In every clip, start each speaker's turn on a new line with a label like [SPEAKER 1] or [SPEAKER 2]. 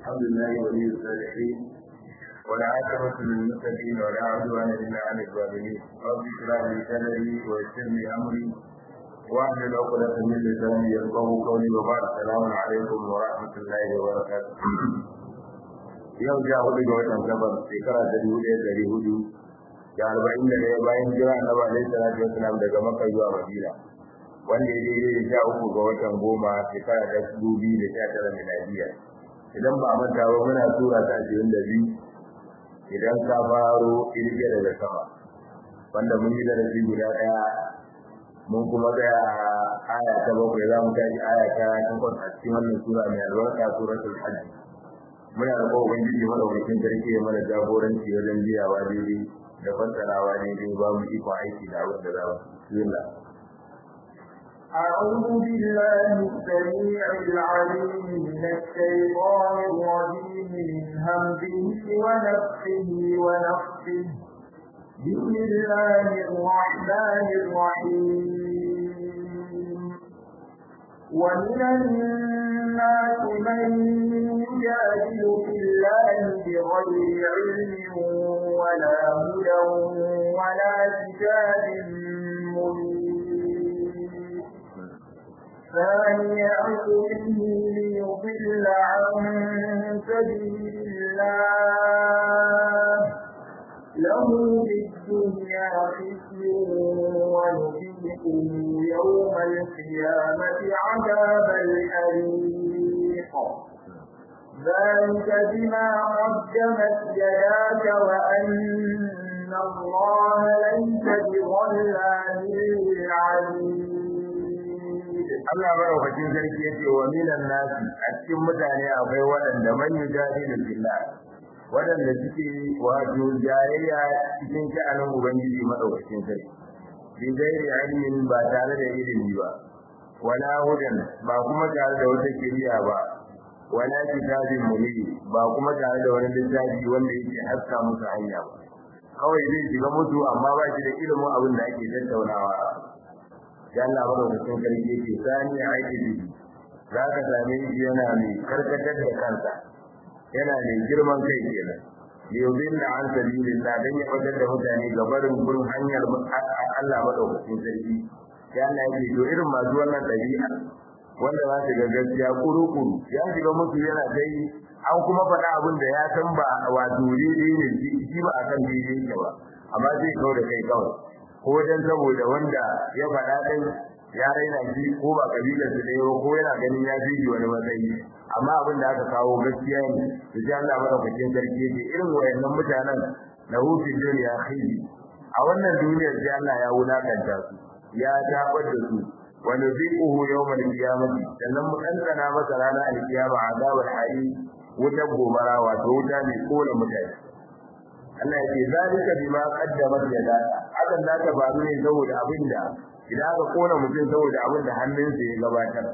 [SPEAKER 1] الحمد لله ولي الصالحين والعاقبة للمتقين ولا عدوان إلا على الظالمين رب اشرح لي صدري ويسر لي أمري واحلل عقدة من لساني يفقه قولي وبعد السلام عليكم ورحمة الله وبركاته yau ja hudu ga watan gabar shekara ta dubu ɗaya ɗari hudu da arba'in da ɗaya bayan jira na ba alaihi salatu wasalam daga makka zuwa madina wanda ya daidai da sha uku ga watan goma shekara ta dubu biyu da sha tara miladiya idan ba a manta ba muna tura ta ashirin da biyu idan ka faro irge daga sama wanda mun yi darasi guda ɗaya mun kuma tsaya a aya ta bakwai za mu tashi aya ta takwas a cikin wannan sura mai albarka suratul hajj muna da kowa ubangiji madaukakin sarki ya mana jagoranci wajen biyawa daidai da fassarawa daidai ba mu ikon aiki da abin da za mu bismillah
[SPEAKER 2] أعوذ بالله السميع العليم من الشيطان الرجيم من همزه ونفخه ونفخه بسم الله الرحمن الرحيم ومن الناس من يجادل في الله بغير علم ولا هدى ولا كتاب منير ثاني عقله ليضل عن سبيل الله له في الدنيا خزي ونذيقه يوم القيامة عذاب الحريق ذلك بما قدمت يداك وأن الله ليس بظلام للعبيد
[SPEAKER 1] Allah madaukakin sarki yace wa minan nasi a cikin mutane akwai waɗanda man yujadilu billah waɗanda suke wato jayayya cikin sha'anin ubangiji madaukakin sarki bi gairi ilmin ba tare da ilimi ba wala hudan ba kuma tare da wata kiriya ba wala kitabin munir ba kuma tare da wani littafi wanda yake haska musu hanya ba kawai zai shiga mutu amma ba shi da ilimin abin da ake tattaunawa ya Allah madaukakin sarki yake sani a aiki bihi za ka same shi yana mai karkatar da kansa yana mai girman kai kenan yuzin da an sabilillah dan ya fadar da mutane ga barin gurin hanyar Allah madaukakin sarki ya Allah yake to irin masu wannan dabi'a wanda za su ga gaskiya kuru-kuru ya shiga musu yana dai an kuma faɗa abin da ya san ba wato daidai ne shi ba a kan daidai yake ba amma zai kawo da kai kawai ko dan saboda wanda ya faɗa din ya raina shi ko ba kabilar su da ko yana ganin ya fi wani matsayi amma abin da aka kawo gaskiya ne da ji Allah madaukakin sarki ce irin wayannan mutanen na hufi duniya khizi a wannan duniyar sai Allah ya wulakanta su ya tabar da su wa nuziquhu yawmal qiyamati sannan mu kankana masa ranar alkiyama azabul hari wutar gobara wato wuta mai kona mutane Allah ya ce zalika bima qaddamat yada hakan da ta faru ne saboda abinda idan aka kona mutum saboda abinda hannunsa ya gabatar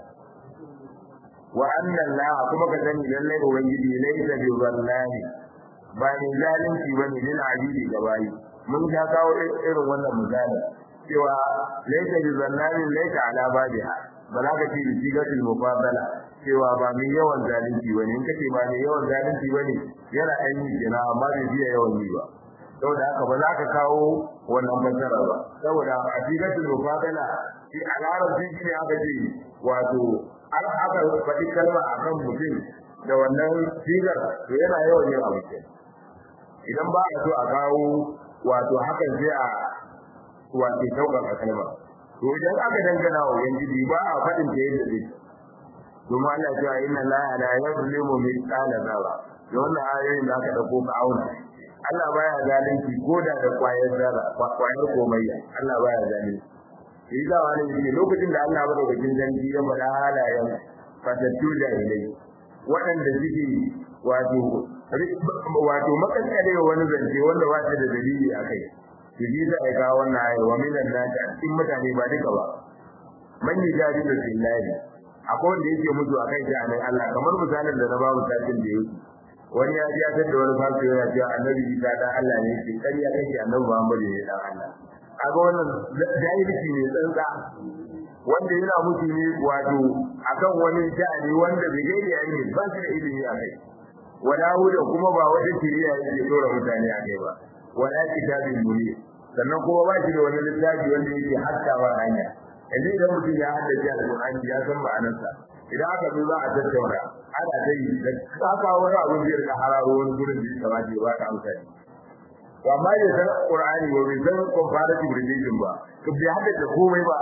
[SPEAKER 1] wa anna Allah kuma ka sani lalle ubangiji laysa bi wallahi ba ni zalunci bane lil abidi gabayi mun ga kawo irin wannan misali cewa laysa bi wallahi laysa ala badiha ba za ka ce bi sigatul mufadala cewa ba mai yawan zalunci bane in kace ba mai yawan zalunci bane yana ɗan yi kenan amma bai biya yawan yi ba saboda haka ba za ka kawo wannan fassara ba saboda a sigatul mufadala shi a larabci shi ne aka ce wato an aka faɗi kalma akan mutum da wannan sigar to yana yawan yin abu idan ba a so a kawo wato hakan sai a wato sauƙaƙa kalma to idan aka dangana wa ubangiji ba a faɗin ta yadda zai domin Allah cewa inna la la yuzlimu mithqala dharra da wannan ayoyin da aka dauko ka auna Allah baya zalunci ko da da kwayar zarra kwayar komayya Allah baya zalunci shi da wani ne lokacin da Allah bada wajen zanji ya faɗa halayen fatattu da ilai waɗanda suke wato wato makaskare wani zance wanda ba ta da dalili a kai to ji za a kawo wannan ayar wa minan nasi a cikin mutane ba duka ba man yujadi da billahi akwai wanda yake mutu a kan sha'anin Allah kamar misalin da na ba mu satin da yake wani ya ji ya da wani fasu yana cewa annabi Isa dan Allah ne yake kariya kake annabi Muhammad ne dan Allah kaga wannan jahilci ne tsantsa wanda yana mutu ne wato akan wani sha'ani wanda bai gaida yayi ne ba shi da ilimi a kai wala huda kuma ba wata shiriya yake dora mutane a kai ba wala kitabin munir sannan kuma ba shi da wani littafi wanda yake haskawa hanya yanzu idan mutum ya haddace alƙur'ani ya san ma'anarsa idan aka zo za a tattauna ana ta yi da kaka wani abu zai rika hararo wani gurin da ya kamata ya baka amsa to amma ya san qur'ani ba bai san comparative religion ba to bai haddace komai ba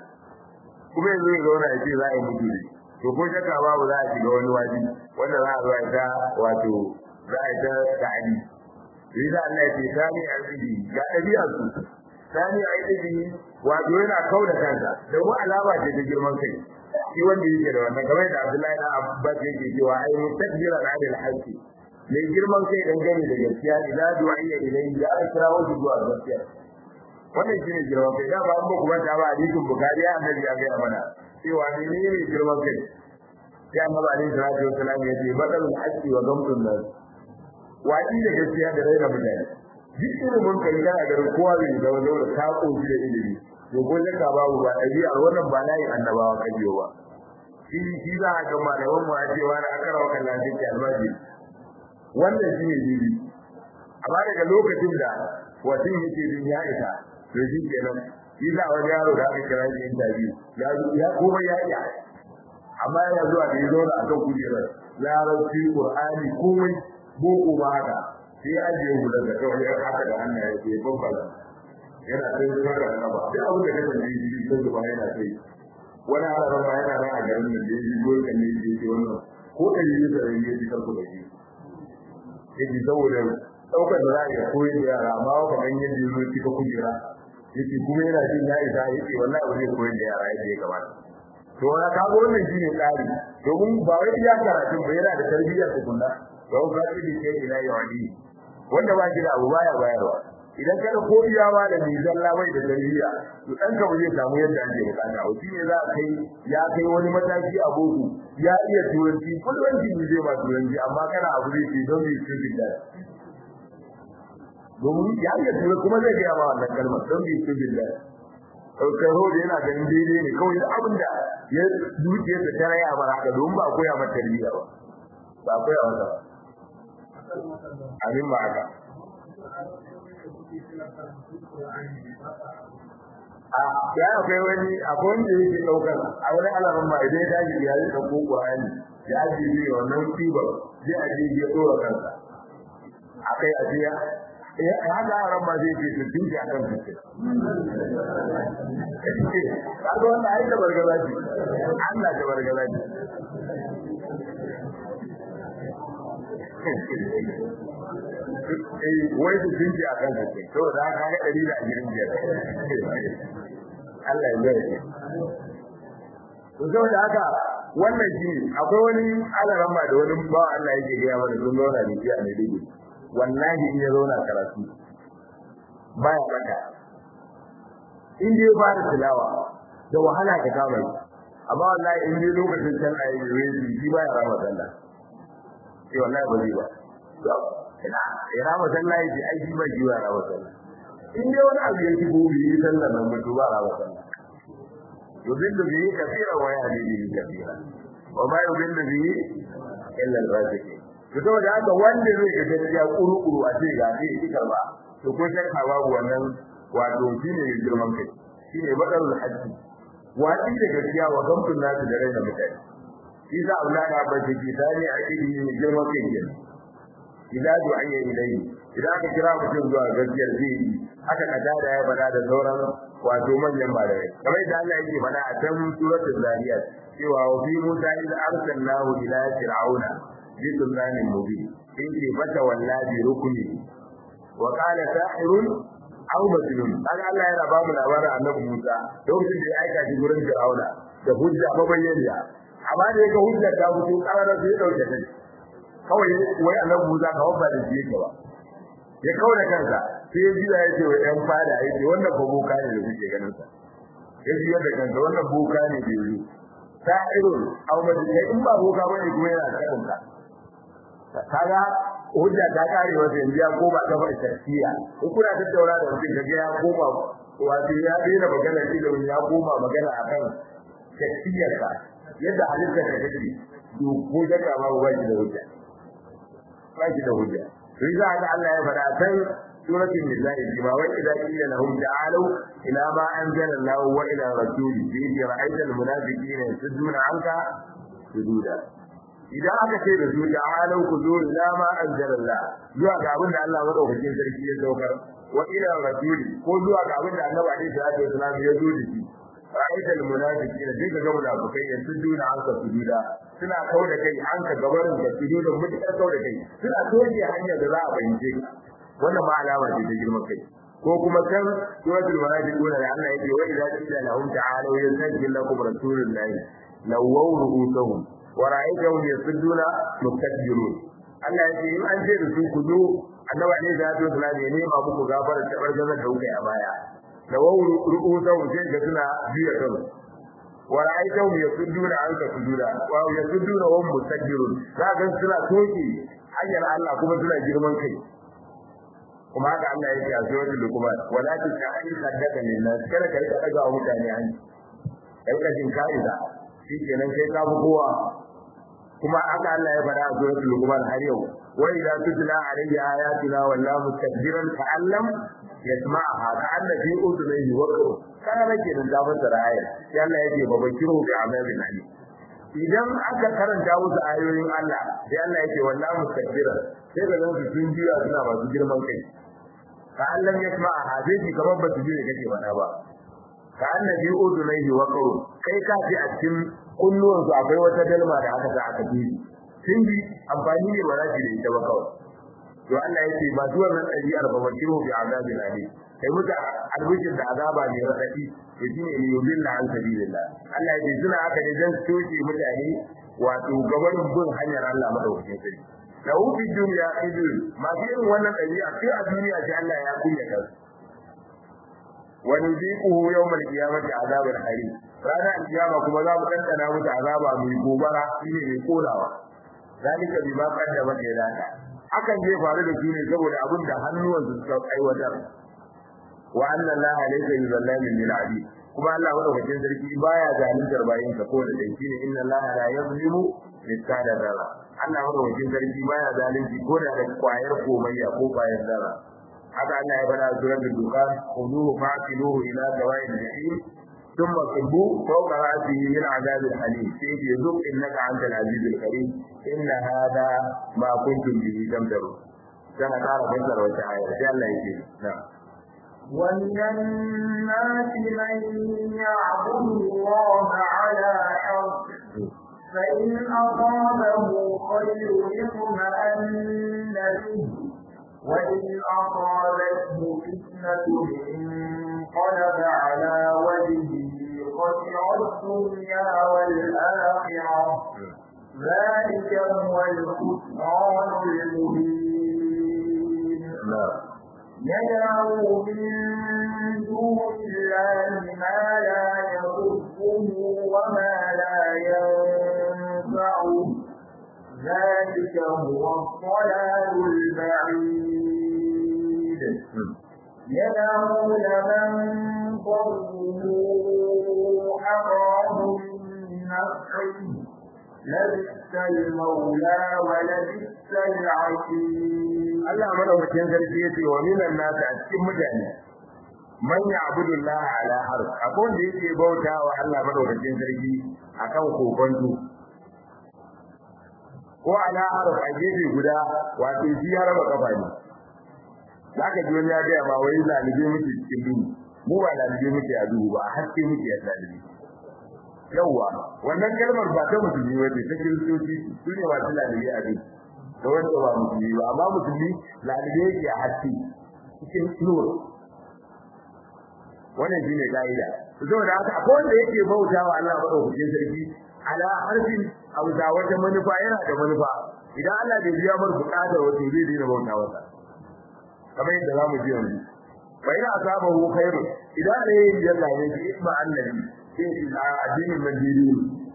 [SPEAKER 1] kuma yanzu ya zauna ya ce za a yi mutu ne to ko shakka babu za a shiga wani waji wanda za a zo a ta wato za a ta ta'adi Riza Allah ya ce sani a tsidi ga ɗabi'ar su sani a tsidi wato yana kau da kansa da mu alama ce ta girman kai shi wanda yake da wannan kamar da Abdullahi da Abbas yake cewa ai mutakbira da adil haqqi mai girman kai dan gani da gaskiya ila du'ayya ilayhi da aka kira wasu zuwa gaskiya wannan shine girman kai da ba an ba kuma ta ba hadisin Bukhari ya annabi ya ga mana cewa ne ne girman kai sai annabi alaihi salatu wasallam ya ce badalul haqqi wa gamtun nas wadi da gaskiya da raina mutane duk ilimin kai kana garin kowa bai da wani da ta koshi da ilimi to ko ka babu ba ɗabi'ar wannan ba layin annabawa kajiyo ba shi shi za a ga malaman mu a cewa na akara wa kallon take albaji wannan shi ne bibi amma daga lokacin da watin yake jin ya isa to shi kenan shi za wani yaro da aka kira shi interview ya ya kuma ya iya amma yana zuwa da ya zo da akan kujerar larabci qur'ani komai boko ba haka sai ajiye hular da kawai ya haka da hannaye ya bambala yana sai saka da ba sai abin da kake da shi sai zuba yana sai wani alaran ba yana ran a garin da ya yi gol kan ne ya ce wannan ko da yi da yi ya karku da shi yake saboda daukar da za a yi koyi da yara amma ba kan yadda ya zo kika kujera yake kuma yana jin ya isa yake wallahi ba zai koyi da yara yadda ya kamata to wani kago wannan shine tsari domin ba wai ya karatun ba yana da tarbiyyar tukunna don ka ci ke ila yawadi wanda ba shi da abu baya bayarwa idan kada ko iya ma da mizan labai da tarbiyya to dan ka zai samu yadda ake bukata a shi ne za a kai ya kai wani mataki a boko ya iya turanci kullum ne zai ba turanci amma kana abu zai ce don bai cikin da domin ya iya turanci kuma zai ga ma wannan kalmar don bai cikin da kai hode yana ganin daidai ne kawai abin da ya duke da tare ya bar haka domin ba koya mata tarbiyya ba ba koya mata ba abin ba haka a ya akwai wani akwai wanda yake daukar a wani alamun ma idan ya tashi ya yi dauko Qur'ani ya ji ne wannan tiba zai aje ya dora kansa akai ajiya ya haka ran ma zai ce su tinki akan su kaga wannan ai da bargaza ce Allah da bargaza ce wai su sun a kan su to da ka ga dari da ajirin biyar Allah ya zai to saboda haka wannan shi akwai wani alaramma da wani ba Allah yake gaya mana sun zauna da shi a Maiduguri wallahi in ya zauna karatu baya baka in dai ba da tilawa da wahala ka kama shi amma wallahi in dai lokacin sallah ya yi shi baya rama sallah sai wallahi ba zai ba ina ina masallaci ji aiki ba jiwa ra wasalla in dai wani abu yake gobe yi sallar nan mutu ba ra wasalla yudillu bihi kathira wa yahdi bihi kathira wa ma yudillu bihi illa al-fasiqin to da haka wanda zai ga gaskiya kuru-kuru a ce ga sai ki karba to ko shakka babu wannan wato shine ne girman kai shine badarul hajji wadi da gaskiya wa gamtun nasu da raina mutane shi za a wulaka ba ce ki tare a kidi ne girman kai kenan idan du'ayya ilayhi idan aka kira mutum zuwa gaskiyar zai aka kada da ya bada da sauran wato manyan malamai kamar da Allah yake bada a can suratul zariyat cewa wa fi musa iz arsalnahu ila fir'auna bi sulmanin mubin in ce fata wallahi rukuni wa qala sahirun aw majnun kaga Allah yana ba mu labarin annabi Musa lokacin da ya aika shi gurin fir'auna da hujja mabayyaniya amma da yake hujja ta fito ƙarar sai ya dauke ta kawai wai annabi Musa ka wabba da shi yake ba ya kawo da kansa sai ya ji ya ce wa ɗan fada ya ce wannan fa boka ne da kuke ganin sa ya ji da kansa wannan boka ne da yi ta irin abu da ya in ba boka bane kuma yana da kanka kaga hujja ta kare wata yanzu ya koma ta fa tarkiya in kuna tattauna da mutum kaga ya koma wato ya daina magana ilimin ya koma magana akan tarkiyarka yadda halittar ka take to ko da ba ba shi da hujja ba shi da hujja to za ga Allah ya faɗa kan suratul nisa'i ma wa idza qila lahum ta'alu ila ma anzala Allah wa ila rasuli bi ra'aita al-munafiqina yasudduna anka sududa idan aka ce da su ta'alu ku zo ila ma anzala Allah zuwa ga abin da Allah madaukakin sarki ya saukar wa ila rasuli ko zuwa ga abin da Annabi alaihi salatu wasallam ya zo da shi ra'aita al-munafiqina sai ga munafikai yasudduna anka sududa suna kauda kai an ka gabarin da sududa mutakar kauda kai suna toje hanyar da za a bayyane wannan ma alama ce ta girman kai ko kuma kan suratul munafiqun da Allah yake wa idza qila lahum ta'alu yastajib lakum rasulullahi lawaw ru'usuhum wa ra'aytahum yasudduna mustakbirun Allah yake in an ce da su ku zo annabi ne da ya tsaya ne ma muku gafara ta bargazar da kuka a baya lawaw ru'usuhum sai ga suna biya kansu wa ra'aytahum yasudduna anka sujuda wa yasudduna wa hum mustakbirun za ga suna toki hanyar Allah kuma suna girman kai kuma haka Allah ya ce a suratul luqman wala tusa'i saddaka linnas kada ka rika daga mutane an kai ka jin kaiza shikenan kai ka bu kowa kuma haka Allah ya faɗa a suratul luqman har yau wa idza tutla alayhi ayatuna wallahu mustakbiran ka'allam yasma'aha ka'anna fi udunayhi waqru kana nake nan da fassara ayar sai Allah ya ce babakiru bi amalin ali idan aka karanta musu ayoyin Allah sai Allah ya ce wallahu mustakbiran sai ga su sun jiya suna masu girman kai ka Allah ya kuma hadisi kamar ba su ji kake faɗa ba ka annabi udunaihi wa qawl kai ka ji a cikin kunnuwan su akwai wata dalma da aka sa aka ji sun bi amfani ne ba za su da ita ba kawai to Allah yake ba zuwa nan ɗabi'ar ba wakilu bi azabin ali kai muta albishin da azaba ne radadi to shine ne yudilla an sabilillah Allah yake suna haka ne dan soke mutane wato gabanin bin hanyar Allah madaukakin sarki lahu fi dunya idul ma fi irin wannan dabi'a sai a duniya sai Allah ya kunya ta wa nuziquhu yawmal qiyamati azabal hari ranar kiyama kuma za mu tantana musu azaba mai gobara shine mai kolawa zalika bima qaddama yadaka hakan zai faru da su ne saboda abin da hannuwansu suka aiwatar wa anna allaha laysa yuzallamin lil abid kuma Allah madaukakin sarki baya zaluntar bayin sa ko da dai shine inna allaha la yuzlimu mithqala dharra Allah madaukakin sarki baya zalunci ko da da kwayar komayya ko kwayar dara haka Allah ya bada suratul dukan khuduhu fa'tiluhu ila sawa'il jahim ثم صبوا فوق رأسه من عذاب الحليم سيد يذوق إنك أنت العزيز الكريم إن هذا ما كنتم به تمترون كما قال فسر وتعالى جل يجيب نعم
[SPEAKER 2] ومن الناس من يعبد الله على حرف فإن أصابه خير اطمأن به وإن أصابته فتنة انقلب على وجهه خسر الدنيا والآخرة ذلك هو الخسران المبين يدعو من دون الله ما لا يضره وما لا ينفعه ذلك هو الضلال البعيد يدعو لمن ضره أقرب من نفعه لبئس المولى ولبئس العشير
[SPEAKER 1] Allah madaukakin sarki yace wa minan nas a cikin mutane man ya'budu Allah ala harf akwai wanda yake bauta wa Allah madaukakin sarki akan kokonto ko ala harf a gefe guda wato shi ya raba kafa ne zaka ji wani ya ga ma wai zalibe muke cikin duhu mu ba zalibe muke a duhu ba haske muke a zalibe yawwa wannan kalmar ba ta musulmi wace ta kiristoci su ne masu zalibe a duhu da wanda ba musulmi ba amma musulmi lalibe yake a haske cikin nur wannan shine kaida saboda haka akwai wanda yake bauta wa Allah madaukakin sarki ala harfin abu da wata manufa yana da manufa idan Allah bai biya mar bukatar wato zai daina bauta wasa kamar yadda zamu ji yanzu fa ina asabahu khairu idan ne ya lalle shi isma annabi sai shi a addinin majidi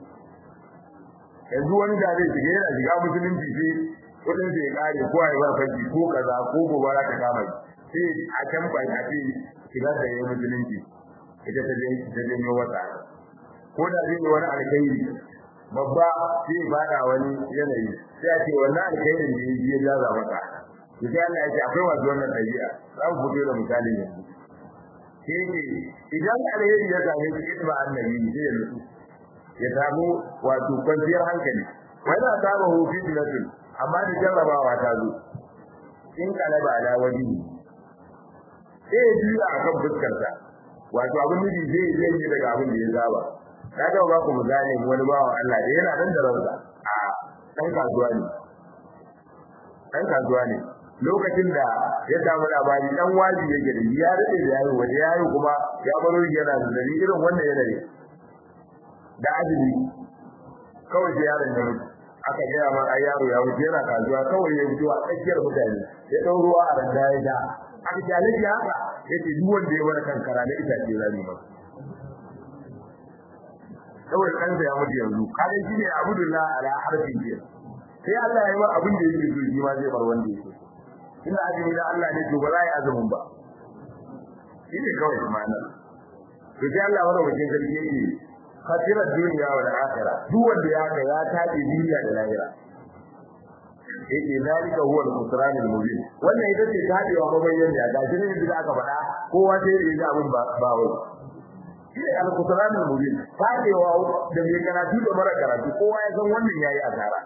[SPEAKER 1] yanzu wani da zai shiga yana shiga musulunci sai kudin sai kare ko ai bar fanki ko kaza ko gobara ta kama sai a can ba a ce shiga da yayin musulunci ita ta je ta je ne wata ko da zai wani alkhairi babba sai fada wani yanayi sai a ce wannan alkhairin da ya jaza maka sai Allah ya ce akwai wasu wannan dabi'a za mu fito da misali yanzu sai ne idan alheri ya same shi isma annabi sai ya nutsu ya samu wato kwanciyar hankali wani na saba hufi tilatin amma da jarrabawa ta zo in kalaba ala wani sai ya juya a kan fuskarsa wato abin nufi zai zai yi daga abin da ya saba na ga ba ku misali wani bawan Allah da yana nan da ransa a ɗan kasuwa ne ɗan kasuwa ne lokacin da ya samu labari dan waji yake da ya rade da yayi waje yayi kuma ya baro yana da dali irin wannan yanayi da azumi kawai sai yaron ya mutu aka gaya ma ai yaro ya mutu yana kasuwa kawai ya mutu a tsakiyar mutane ya dau ruwa a randa ya da aka ce alaji haka yace duk wanda ya wani kankara na itace zani masa kawai kansa ya mutu yanzu kaga shine abudullah ala harfin jiya sai Allah ya yi wa abin da yake so shi ma zai bar wanda yake ina azumi da Allah ne to ba za yi azumin ba shi ne kawai ma'ana to sai Allah wani wajen sarki yake khasira duniya wa akhirah duk wanda ya ga ya tabe duniya da lahira yake zalika huwa al-khusran al-mubin wannan ita ce tabewa mabayyan da ga shi da aka faɗa kowa sai ya ji abin ba ba wai shi ne al-khusran al-mubin tabewa da mai karatu da mara karatu kowa ya san wannan yayi asara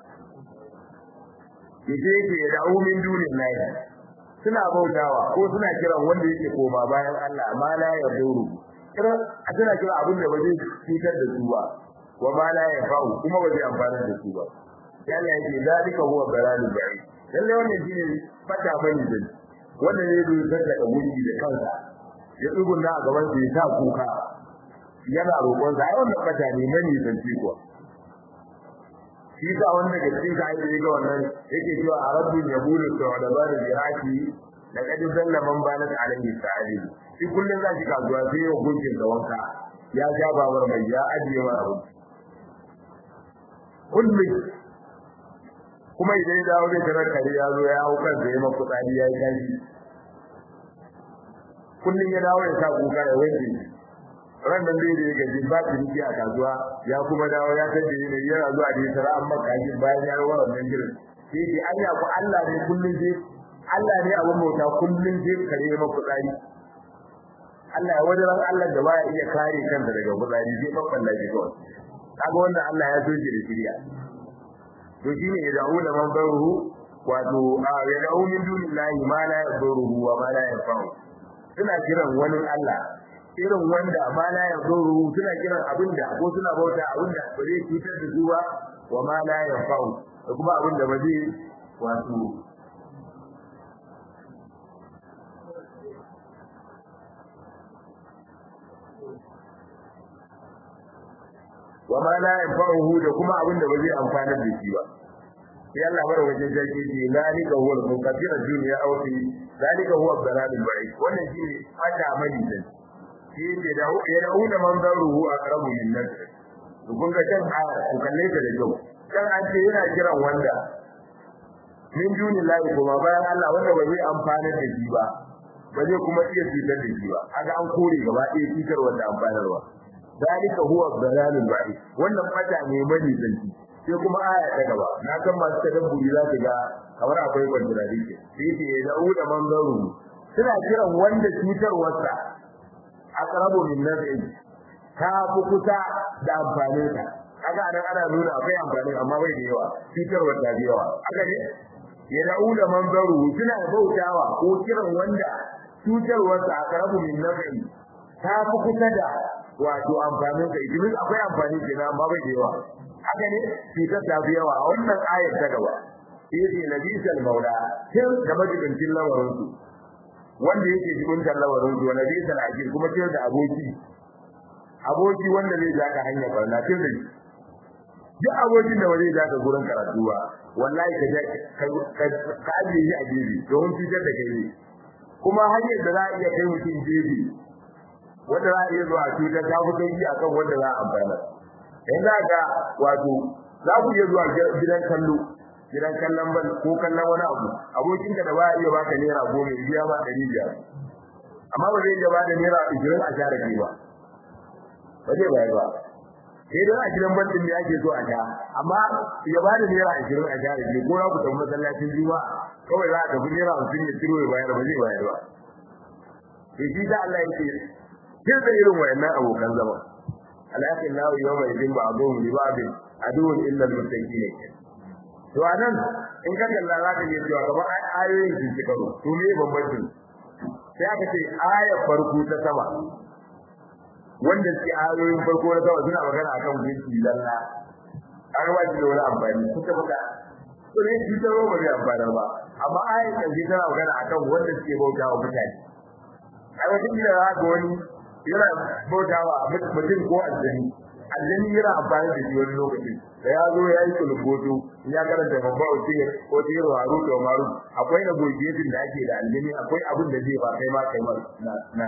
[SPEAKER 1] yace yake da umin dunin lahi suna bautawa ko suna kiran wanda yake koma bayan Allah ma la ya duru kiran suna kira abin da ba zai cutar da su ba wa ma la ya fa'u kuma ba zai amfana da su ba sai Allah yake zalika huwa balalul ba'i lalle wannan shine fata bane din wanda ne zai tsaka da wuri da kansa ya tsugunna a gaban sa ya sa kuka yana roƙon sa ai wannan fata ne mani zan ci kuwa shi ka wanda ga cikin ka aiki ga wannan yake cewa a rabbin yabulu da dabarin jiraki da kadin dalla man banat alaihi sa'ali shi kullun za shi kasuwa sai ya gunkin da wanka ya ja babar mai ya ajiye wa abu kullun kuma idan ya dawo zai tarar kare ya zo ya hau kansa ya mafi tsari ya yi kashi kullun ya dawo ya sa kuka ya wanke ran nan dai da ya gaji ba ciniki a kasuwa ya kuma dawo ya tace ne yana zuwa da tara amma kaji bayan ya rawar nan girin sai dai anya ku Allah ne kullun sai Allah ne abin bauta kullun sai kare ya maku tsari Allah ya wajen Allah da baya iya kare kansa daga fitsari sai babban lafi kawai kaga wannan Allah ya soke da shirya to shine ya da'u da man baruhu wato ya da'u min dunillahi ma la yaduruhu wa ma la yanfa'u suna kiran wani Allah irin wanda ma la yadurru suna kiran abinda ko suna bauta abinda ba zai cutar da su ba wa ma la yanfa'u da kuma abinda ba zai wato wa ma la yanfa'uhu da kuma abinda ba zai amfanar da shi ba sai Allah bar wajen jaki ce zalika huwa al-munqatir ad-dunya aw fi zalika huwa ad-dalal al-ba'id wannan shi ne fata mali dan shi ne da ya rauna manzaruhu aqrabu min nasr to kun ga kan aya ku kalle ta da kyau kan an ce yana kiran wanda min dunillahi kuma bayan Allah wanda ba zai amfana da shi ba ba zai kuma iya cutar da shi ba kaga an kore gaba ɗaya cutar wanda amfanarwa zalika huwa ad-dalal al-ba'id wannan fata ne mali dan sai kuma aya ta gaba na san masu tadabburi za su ga kamar akwai contradiction sai ce ya da'u da manzaru suna kiran wanda cutarwarsa aqrabu min naf'i ta fi kusa da amfanin ta kaga anan ana nuna akwai amfani amma bai da yawa cutarwar ta da yawa haka ne ya da'u da manzaru suna bautawa ko kiran wanda cutarwarsa aqrabu min naf'i ta fi kusa da wato amfanin ta idan akwai amfani kenan amma bai da yawa haka ne cutar ta fi yawa a wannan ayar ta gaba yace nabisal maula kin da majibincin lamarin su wanda yake jibintar lamarin su wanda bisa ajin kuma kin da aboki aboki wanda zai zaka hanya barna kin da duk abokin da wani zaka gurin karatu ba wallahi ka ka ka aje shi a gefe don cutar da kai ne kuma hanyar da za a iya kai mutum gefe wanda za a iya zuwa cutar ta fi sauki akan wanda za a amfana in za ka wato za ku iya zuwa gidan kallo gidan kallon ban ko kallon wani abu abokinka da ba iya baka naira goma ya biya ma ɗari biyar amma ba zai iya ba da naira ishirin a share ke ba ba zai bayar ba sai dai a gidan bantin da ake so a sha amma ya ba da naira ashirin a sha da ke ko za ku tafi masallacin juma'a kawai za a tafi naira hamsin ya ciro ya bayar ba zai bayar ba to shi da Allah yake kin da irin wayannan abokan zama alaƙin lahu yawma idin ba'dhum li ba'din aduwwun illa al-muttaqin to anan in ka kalla za ka iya cewa kamar ayoyin sun ci karo to me bambancin sai aka ce ayar farko ta sama wanda ke ayoyin farko na sama suna magana akan gunki lalla an ba shi da wani amfani kuka baka to ne shi ta ba zai amfana ba amma ayar ƙarshe tana magana akan wanda suke bauta wa mutane ai wata kila za ga wani yana bauta wa mutum ko aljani aljani yana amfani da shi wani lokaci da ya zo ya yi kulubboto ya karanta babba wasiyar ko tiro haru da maru akwai na gogetin da ake da aljani akwai abin da zai ba kai ma kai ma na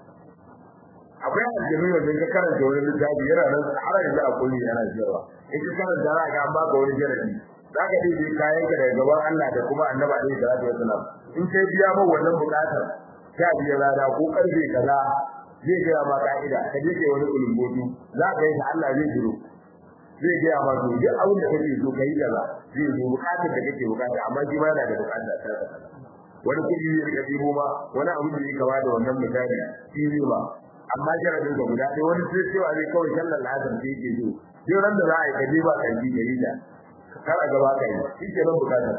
[SPEAKER 1] akwai aljani wanda ka karanta wani littafi yana nan har yanzu a kulli yana jira in ka karanta za ka an baka wani jarabi za ka ɗebe kayan ka daga gaban Allah da kuma annabi alaihi salatu wasalam in kai biya ma wannan buƙatar sha biyar rana ko karfe kaza zai gaya ma ka'ida ka je kai wani kulumbotu za ka yi Allah zai jiro zai gaya ma to duk abin da kake so kai kaza zai zo bukatar da kake bukata amma shi ma yana da bukata ta wani kudi zai rika dibo ma wani abin da yake kama da wannan misali shi ne ba amma jaradin ka guda ɗaya wani sai cewa zai kawai sallar lazar sai yake so duk ran da za a yi ka je ba karfi ka yi ta kara gaba ka yi shi ke nan bukatar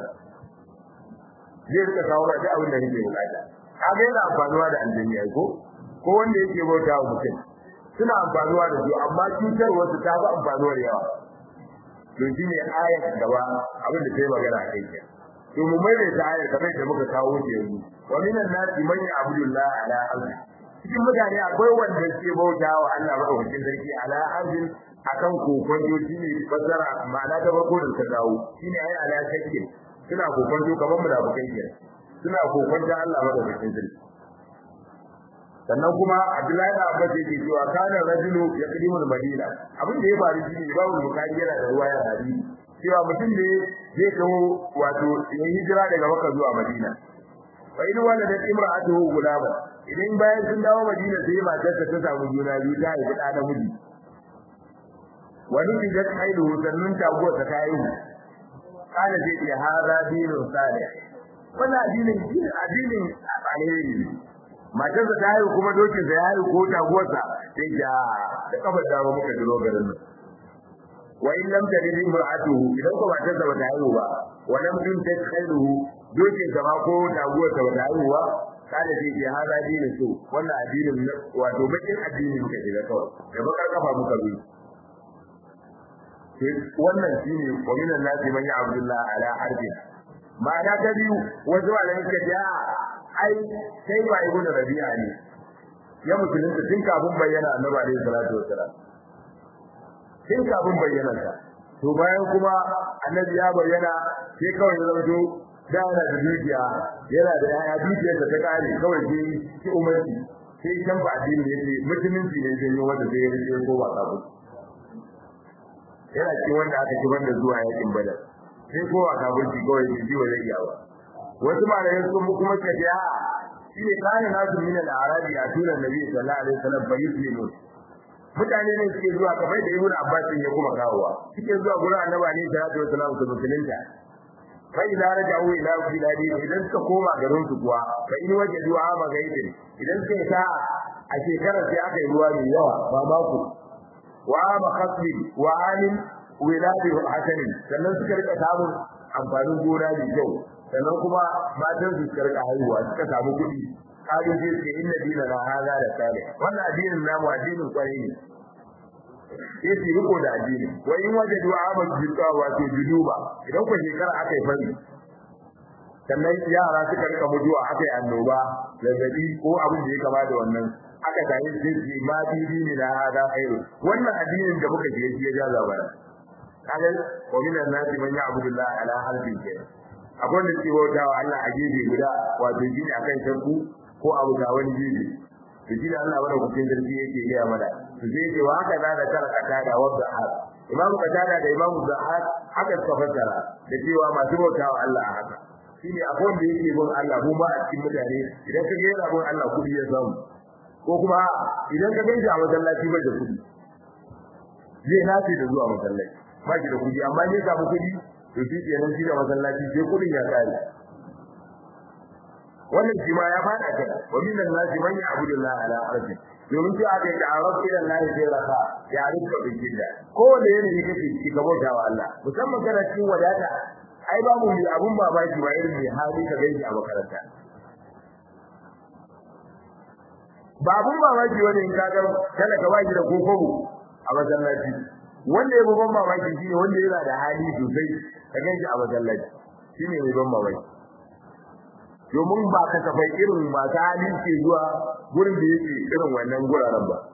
[SPEAKER 1] zai rika kawo ma duk abin da kake bukata kaga yana amfanuwa da aljanni ai ko ko wanda yake bauta wa mutum suna amfanuwa da su amma cutar wasu ta fi amfanuwa da yawa to shi ne ayar gaba abin da sai magana a kai to mu mai da ayar kamar da muka kawo ta yanzu wa minan nasi man ya'budullah ala ardi cikin mutane akwai wanda ke bauta wa Allah madaukakin sarki ala ardi akan kokon shi ne fasara ma'ana ta farko da ta dawo shine ai ala shakkin suna kokon kamar mu da bukai suna kokon da Allah madaukakin sarki sannan kuma Abdullahi da Abbas yake cewa kana rajulu yaqdimu al-Madina abin da ya faru shi ne babu bukari yana da ruwaya hadisi cewa mutum ne zai kawo wato ya hijira daga Makka zuwa Madina fa idan wanda da imra'atuhu gulama idan bayan sun dawo Madina sai matarsa ta samu juna biyu ta haifi da namiji wani idan haihu sannan taguwa ta haihu kana zai iya hada dinun salih wannan addinin addinin alheri ne matarsa ta haihu kuma dokin sa ya haihu ko taguwarsa sai ja da kafar dama muka jiro garin nan wa in lam tajid imra'atuhu idan ko matarsa ba ta haihu ba wa lam tuntaj khairuhu dokin sa ma ko taguwarsa ba ta haihu ba kada sai ya hada dinin su wannan addinin wato bakin addini muka shiga kawai da bakar kafa muka bi wannan shine wa minan nasi man ya abdullah ala harbi ma'ana ta biyu wasu malamai suka ce ai sai ba ibnu rabi'a ne ya musulunta tun kafin bayyana annabi alaihi salatu wasalam tun kafin bayyana ta to bayan kuma annabi ya bayyana sai kawai ya zama da yana da dukiya yana da yaya dukiyar ta kare kawai sai ki umarci sai kan ba addini yake musulunci ne zai yi wanda zai yi ko ba kafin yana cikin wanda aka kibar da zuwa yakin badar sai kowa kafirci kawai ne ji wa zai iya ba wasu malamai sun kuma suka ce a shi ne kana nasu min al-arabi a tunan nabi sallallahu alaihi wasallam fa yuslimu mutane ne suke zuwa kamar da ibnu abbas ya kuma kawowa suke zuwa gurin annabi ne sallallahu alaihi wasallam su musulunta fa idza raja'u ila biladi idan suka koma garin su kuwa fa in wajadu ama gaidin idan suka sa a shekarar sai aka yi ruwa mai yawa ba mako wa ama khasbi wa alim wiladi hasanin sannan suka rika samun amfanin gona mai kyau sannan kuma matan su suka rika haihuwa suka samu kuɗi kalin sai suke inna dina na hada da sale wannan addinin namu addinin kwarai ne sai su riko da addini wa in waje du'a amal jidda wato juduba idan ku shekara aka yi fari sannan yara suka rika mutuwa aka yi annoba zazzabi ko abin da ya kama da wannan aka tayi sai su ma bibi ne da hada khairu wannan addinin da muka je shi ya jaza bana kaga wa min an-nasi man ya'budu Allah ala harfin kenan akwai wanda ke bauta wa Allah a gefe guda wato shi ne akan shakku ko abu ga wani gefe to shi da Allah bada kucin sarki yake gaya mana to sai ce wa haka da da taraka da wadda har imam qatada da imam zahar haka suka fassara da cewa masu bauta wa Allah haka shi ne akwai wanda yake bin Allah mu ba a cikin mutane idan ka ga yana bin Allah kudi ya samu ko kuma idan ka gaisa a masallaci bai da kudi zai nace da zuwa masallaci ba shi da kuɗi amma ne samu kuɗi to shi kenan shi da masallaci sai kuɗin ya kare wannan shi ma ya fada kan wa min an-nasi man ya'budu Allah ala ardi domin shi aka yi ta'aruf ila Allah sai raka ya rika bijinda ko da yana yi kake ci gaba da Allah musamman kana cikin wadata ai babu mai abun babaki ba irin mai hali ka gaishe a makaranta babun mamaki wani in ka ga kada ka baki da kokobo a masallaci wanda ya ban mamaki shine wanda yana da hali sosai ka gaishe a masallaci shine mai ban mamaki domin ba ka tafai irin masu hali ke zuwa gurin da yake irin wannan guraren ba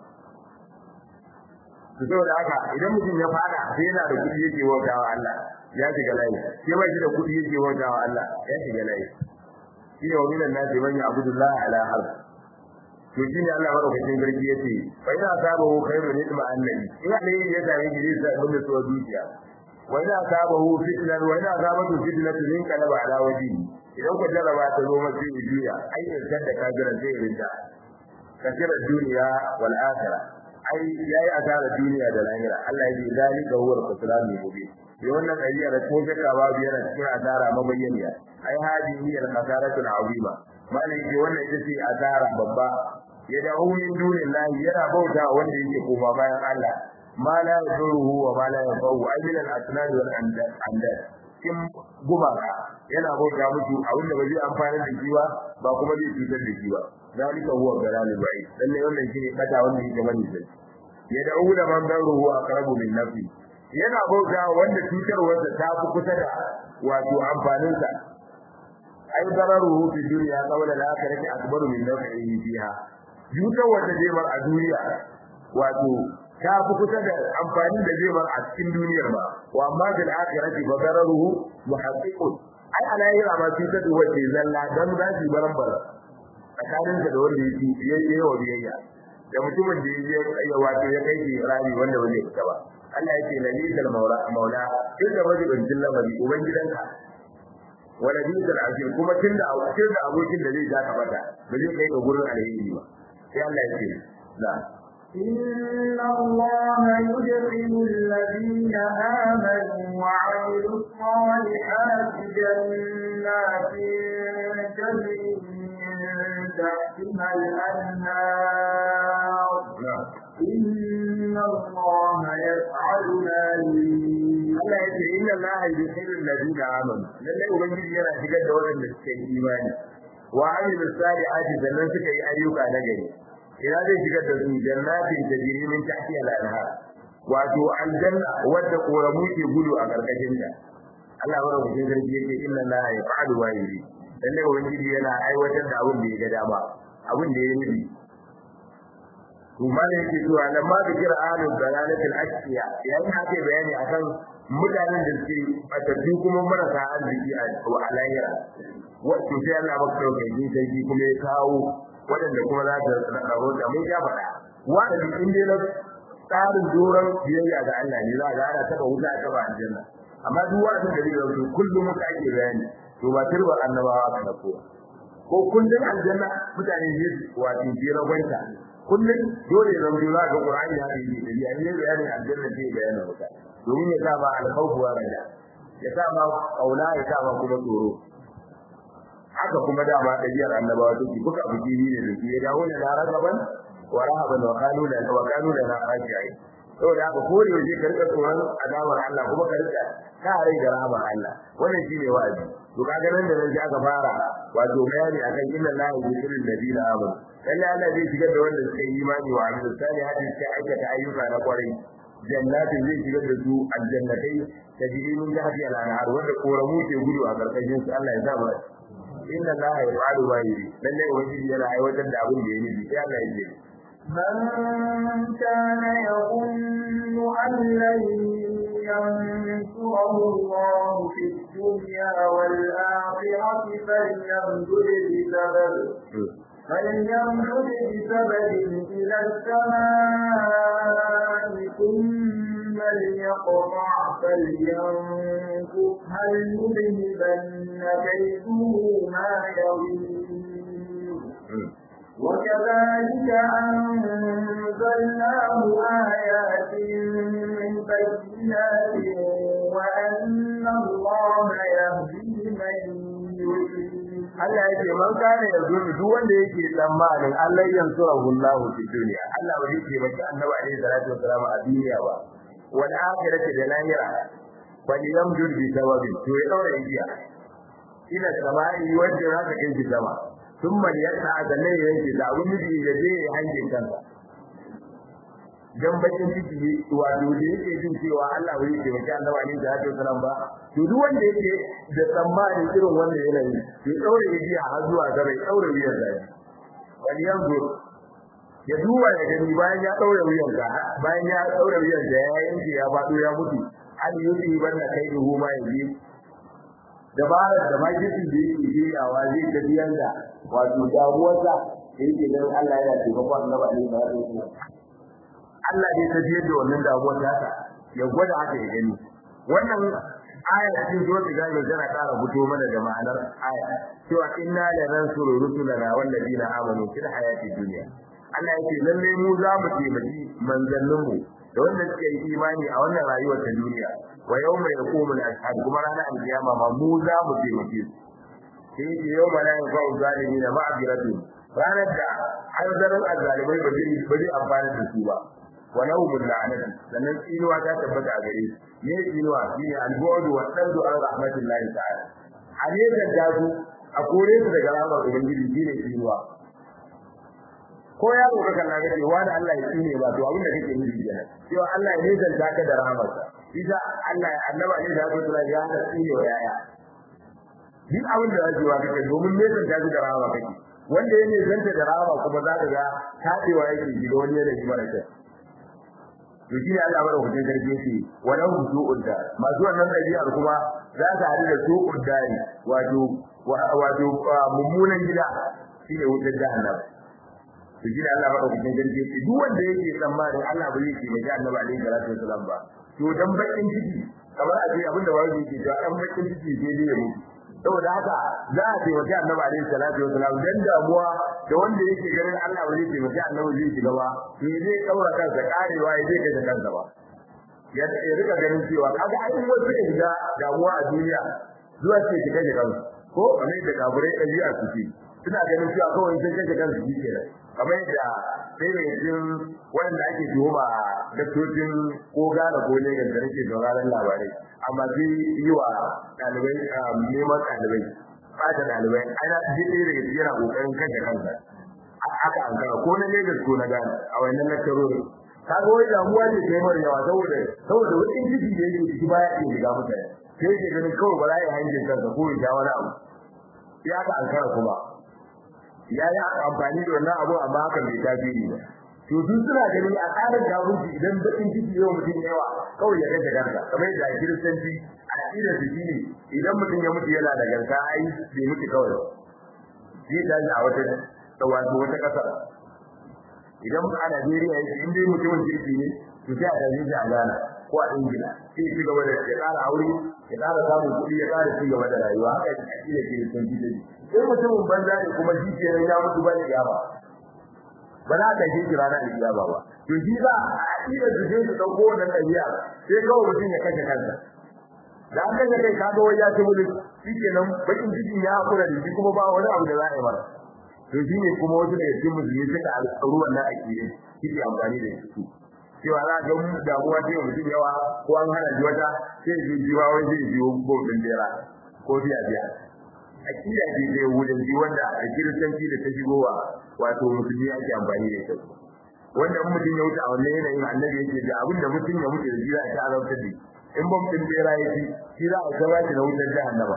[SPEAKER 1] to saboda haka idan mutum ya fada sai yana da kuɗi yake wautawa Allah ya shiga layi sai ba shi da kuɗi yake wautawa Allah ya shiga layi shine wa minan nasi man ya'budullah ala harf to shine Allah madaukakin sarki yace fa ina sabahu khairun idma annabi ina ne ya same shi zai sa mun so dukiya wa ina sabahu fitnan wa ina sabatu fitnatu min qalaba ala wajhi idan ku jarraba ta zo mace duniya ai idan da kafiran sai rinda kasira duniya wal akhirah ai yayi asara duniya da lahira Allah ya yi zalika huwa al-khusran mubin sai wannan ayya da ko shakka babu yana cikin asara mabayyaniya ai hadihi al-khasaratu al-azima malai ce wannan ita ce asara babba ya dawo min dunillahi yana bauta wanda yake koma bayan Allah ma la yaduruhu wa ma la yanfa'u ai min al-asnad wal andad kin gumaka yana bauta musu a wanda ba zai amfana da shi ba ba kuma zai cutar da shi ba zalika huwa dalalul ba'id lalle wannan shine kata wanda yake bani sai ya da'u da man daruhu aqrabu min nafsi yana bauta wanda cutarwarsa ta fi kusa da wato amfaninsa ai dararuhu fi dunya qawla la akhirati akbaru min nafsihi fiha cutar wanda zai bar a duniya wato ta fi kusa da amfani da zai bar a cikin duniyar ba wa amma bil akhirati fa dararuhu muhaqqiqun ai alayhi ma cutar da wace zalla dan za su baran bara tsakanin da wanda yake yayi wa biyayya da mutumin da yake ya wato ya kai shi rami wanda ba zai fita ba Allah yake lalisal maula maula kin da wajibin lamari ubangidanka wala bizal ajil kuma kin da kin da abokin da zai ja ka bata ba zai kai ka gurin alheri ba sai Allah yake la
[SPEAKER 2] إن الله يدخل الذين آمنوا وعملوا الصالحات جنات تجري من تحتها الأنهار إن الله يفعل ما يريد
[SPEAKER 1] Allah yake inna Allah yudkhilu alladhina amanu lalle ubangiji yana shigar da waɗanda suka yi imani wa amilu salihati sannan suka yi ayyuka na gari ina zai shigar da su jannatin tajri min tahtiha al-anhar wato aljanna wadda koramu ke gudu a karkashin ta Allah madaukakin sarki yake inna Allah yaf'alu ma yuri lalle ubangiji yana aiwatar da abin da ya ga dama abin da ya nufi to mana yake cewa nan ma da kira ahlul dalalatil ashiya yayin hake bayani akan mutanen da suke fatattu kuma marasa arziki a alayira wato sai Allah maka dauke sarki kuma ya kawo waɗanda kuma za ta rawo da mun ya faɗa wa'azi in dai na tsarin doron biyayya ga Allah ne za ga ana taba wuta ta ba aljanna amma duk wa'azin da zai zo kullum muka ake bayani to ba turbar annabawa ka da kowa ko kullum aljanna mutane ne wato jira gwanta kullum dole ya zama za ga Qur'ani ya yi da ya ne bayanin aljanna ce bayanin wuta domin ya sa ba alkhawf wa raja ya sa ba kauna ya sa ba kuma tsoro haka kuma dama ɗabi'ar annabawa take kuka abu ne da su ya dawo da ragaban wa rahaban wa kanu da wa kanu da na khashiyai saboda haka ko da yaje karka tsoron azabar Allah kuma karka ka rai da rahaman Allah wannan shine wa'azi to kaga nan da nan aka fara wato bayani akan inna la yuhibbu alladhina amanu lalle Allah zai shigar da wanda suka yi imani wa amilu salihati suka aikata ayyuka na kwarai jannatin zai shigar da su aljannatai tajri min tahtiha al-anhar wanda koramu ke gudu a karkashin su Allah ya sa mu inna la yaf'alu ma yuri lalle ubangiji yana aiwatar da abin da ya nufi sai Allah ya ce
[SPEAKER 2] من كان يظن أن لن ينصره الله في الدنيا والآخرة فليمدد بسبب فليمدد بسبب إلى السماء ثم ليقطع فلينفق هل يذهبن كيده ما يغيظ وكذلك أنزلناه آيات بينات وأن الله يهدي من يريد
[SPEAKER 1] Allah ya ce man kana yanzu duk wanda yake tsammanin Allah ya yansura hullahu fi dunya Allah ba zai taimaki Annabi alaihi salatu wasallam a duniya ba wal akhirati da lahira fa yamdud bi sababin to ya daura igiya ila samai wanda haka kai ki sama thumma yata azalai yanki da abun miji ya je ya hanjin kansa dan bakin ciki wato da yake jin cewa Allah bai yi taimaki Annabi alaihi salatu wasallam ba to duk wanda yake da tsammanin irin wannan yanayi to daure igiya har zuwa gaba ya daure wuyan zai wani yanzu ya duba ya gani bayan ya daure wuyan ka bayan ya daure wuyan da ya yanke ya fado ya mutu an yi banna kai duhu ma yanzu dabarar da magisin da yake jiyawa zai tafiyar da wato damuwarsa da yake dan Allah yana taimakon Annabi alaihi salatu wasallam Allah zai tafiyar da wannan damuwar ta ya gwada haka ya gani wannan aya cikin suratul ghaib tana ƙara fito mana da ma'anar aya cewa inna la nansuru rusulana wal ladina amanu fil hayati dunya Allah yake lalle mu za mu taimaki manzannin mu da wanda suke yi imani a wannan rayuwar ta duniya wa yawma yaqumu al-ashhad kuma ranar alkiyama ma mu za mu taimake su sai ce yawma la yanfa'u zalimin ma'biratu ranar da hanzarin azzalimai ba zai ba zai amfana da su ba wa nawmul la'anati sannan tsinuwa ta tabbata a gare su ne tsinuwa shine al-bu'd wa saddu an rahmatillahi ta'ala hadisan da su a kore su daga rahmar ubangiji shine tsinuwa ko ya roƙa kan naga cewa da Allah ya tsine ba to abin da kake nufi kenan cewa Allah ya nisanta ka da rahmarsa isa Allah ya annaba ne da Allah ya hada tsine wa yaya duk abin da zai wa kake domin nisanta ka da rahama kake wanda ya nisanta da rahama kuma za ka ga tadewa yake gido wani da shi mara kyau to shi ne Allah madaukakin sarki yake walau su'ud da masu wannan dabi'ar kuma za ta hadu da su'ud dari wato wato mummunan gida shine wutar jahannam to shi da Allah madaukakin sarki yake duk wanda yake tsammanin Allah ba zai taimaki Annabi alaihi salatu wasallam ba to dan bakin ciki kamar a ce abinda wani yake cewa dan bakin ciki sai dai ya mutu saboda haka za a taimaki Annabi alaihi salatu wasallam dan damuwa da wanda yake ganin Allah ba zai taimaki Annabi zai shiga ba to zai kaura kansa karewa ya zai kaje kansa ba ya rika ganin cewa kaga ai wasu suka shiga damuwa a duniya zuwa ce shiga da kansu ko ne da kaburai ɗabi'a su ce suna ganin cewa kawai sun kaje kansu shi kenan kamar yadda sai da yanzu wanda ake tuhuma da tocin ko gane ko ne da nake sauraron labarai amma sai yi wa ɗalibai neman ɗalibai fata ɗalibai ana ji ɗaya daga cikin yana ƙoƙarin kashe kansa haka an kara ko na Lagos ko na Ghana a wannan lakcarori kaga wai damuwa ne ta yi mara yawa saboda saboda wani ciki da yake ciki baya iya shiga mutane sai yake ganin kawai ba za a yi hangin kansa ko ya sha wani abu sai aka an kara kuma ya yi amfani da wannan abu amma hakan bai tasiri ba to duk suna ganin a tsarin gabunci idan bakin ciki yau mutum yawa kawai ya kashe kansa kamar yadda a kiristanci a ƙidar su shine idan mutum ya mutu yana da garka ai bai mutu kawai zai tashi a wata wato wata ƙasar idan a Najeriya yake in dai mutumin kirki ne to sai a tashi shi a Ghana ko a Ingila sai ya ci gaba da ya ƙara aure ya ƙara samun kuɗi ya ƙara ci gaba da rayuwa haka a ƙidar kiristanci da in mutumin banza ne kuma shi ke ya mutu ba da kiyama ba za ka shi kira na kiyama ba to shi za a ida su je su dauko wannan dabi'a sai kawai mutum ya kashe kansa da an kashe kai kaga wai ya ci mutu shi kenan bakin cikin ya hakura da shi kuma ba wani abu da za a yi mara to shi ne kuma wasu daga cikin musulmi suka alƙaru wannan akidin suke amfani da su cewa za ga damuwa ta yi mutum yawa ko an hana ji wata sai ji jiwa wai zai jiwo bobin bera ko biya biya akida ce da yahudanci wanda a kiristanci da ta shigowa wato musulmi ake amfani da ita wanda in mutum ya wuce a wannan yanayin annabi yake da abin da mutum ya mutu da shi za a ta azabtar da in ban mutum bera ya ci shi za a kaba shi da wutar jahannama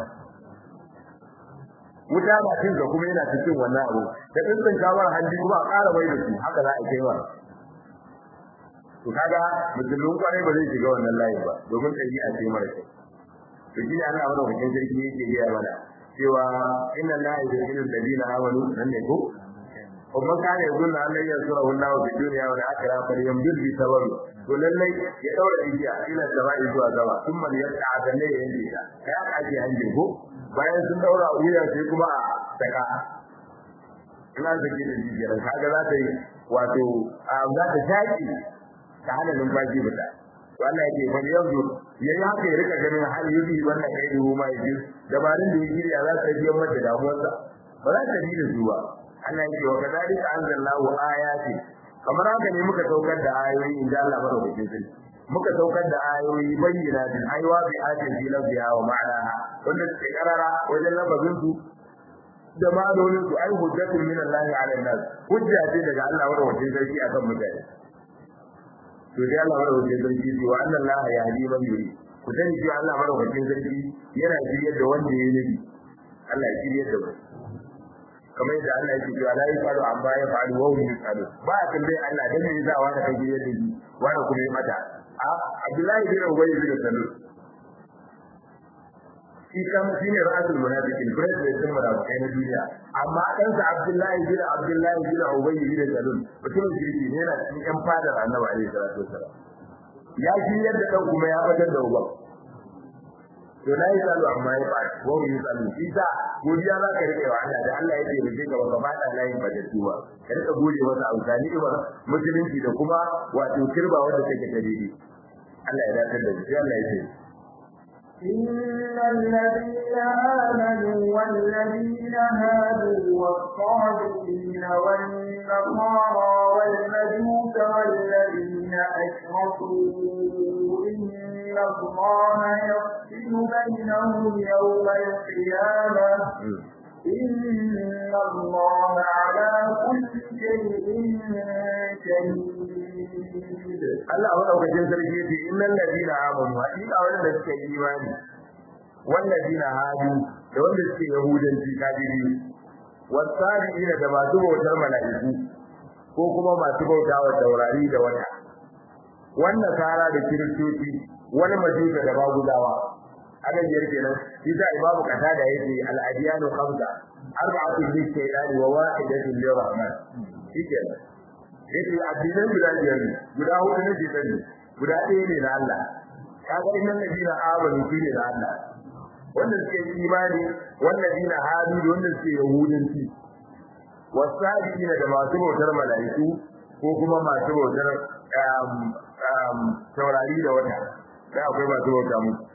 [SPEAKER 1] wuta na cin ka kuma yana cikin wannan abu da tsintsin kamar hanji kuma a ƙara mai da su haka za a kai wa to kaga musulmin kwarai ba zai shiga wannan layin ba domin ɗabi'a ce mara kyau to shi ne Allah madaukakin sarki yake gaya mana cewa inna la yuhibbu alladhina amanu nan ne ko kuma kana yuzunna an lan yasurahu Allahu fi dunya wal akhirah fa yamdur bi sababi to lallai ya daura igiya ila sabai zuwa gaba kuma ya ta'ada ne ya yanke ta kai aka ake hanjin ko bayan sun daura wuya sai kuma a saka ina zaki da jijiyar kaga za ta yi wato za ta shaki ta hana numfashi fita to Allah yake fa yanzu yayi haka ya rika ganin har yubi wannan kai da huma yaji dabarun da yake ya za ta biya mata damuwarsa ba za ta bi da su ba Allah yake wa kadalika anzalallahu ayati kamar haka ne muka saukar da ayoyi inda Allah madaukakin sarki muka saukar da ayoyi bayyana din aiwa bi ayatin fi lafziha wa ma'anaha wanda suke karara wajen lafazin su da ma'anonin su ai hujjatun min Allah ala nas hujja ce daga Allah madaukakin sarki akan mutane to dai Allah madaukakin sarki ce wa anna Allah yahdi man yuri ku sani cewa Allah madaukakin sarki yana shiryar da wanda ya nabi Allah ya shiryar da mu kamar yadda Allah yake cewa la yafalu amma ya falu wa hum yafalu ba a tambaye Allah dan me yasa wani kai shiryar da shi wani kuma ya mata a Abdullahi bin Ubay bin Salul shi kan shine ra'asul munafiqin president din munafikai na duniya amma dan sa Abdullahi bin Abdullahi bin Ubay bin Salul mutum shirki ne yana cikin yan fadar Annabi alaihi salatu wasallam ya shi yadda dan kuma ya fitar da uba to la yasalu amma ya fa wa hu yasalu shi sa godiya za ka rike wa Allah da Allah ya taimake ka baka fada layin bajatu ba ka rika gode masa amfani ba musulunci da kuma wato kirba wanda take ta daidai Allah ya dace da shi Allah ya ce
[SPEAKER 2] إن الذين آمنوا والذين هادوا والصابئين والنصارى والمجوس والذين أشركوا إن الله يفصل بينهم يوم القيامة إن الله على كل شيء شهيد
[SPEAKER 1] Allah madaukakin sarki yace innal ladina amanu hakika wanda suke imani wal ladina hadu da wanda suke yahudanci kafiri wasabiina da masu bautar mala'iku ko kuma masu bautawa taurari da wata wannan kara da kiristoci wani majusa da magudawa haka biyar kenan isa imamu kata da yake al-adiyanu khamsa arba'atun lis-shaytani wa wahidatun lir-rahman shikenan yace addinan guda biyar ne guda hudu ne ke sani guda ɗaya ne na Allah kaga innan ladina amanu shi ne na Allah wanda suke imani wanda dina hadu da wanda suke yahudanci wasabiina da masu bautar mala'iku ko kuma masu bautar taurari da wata da akwai masu bauta musu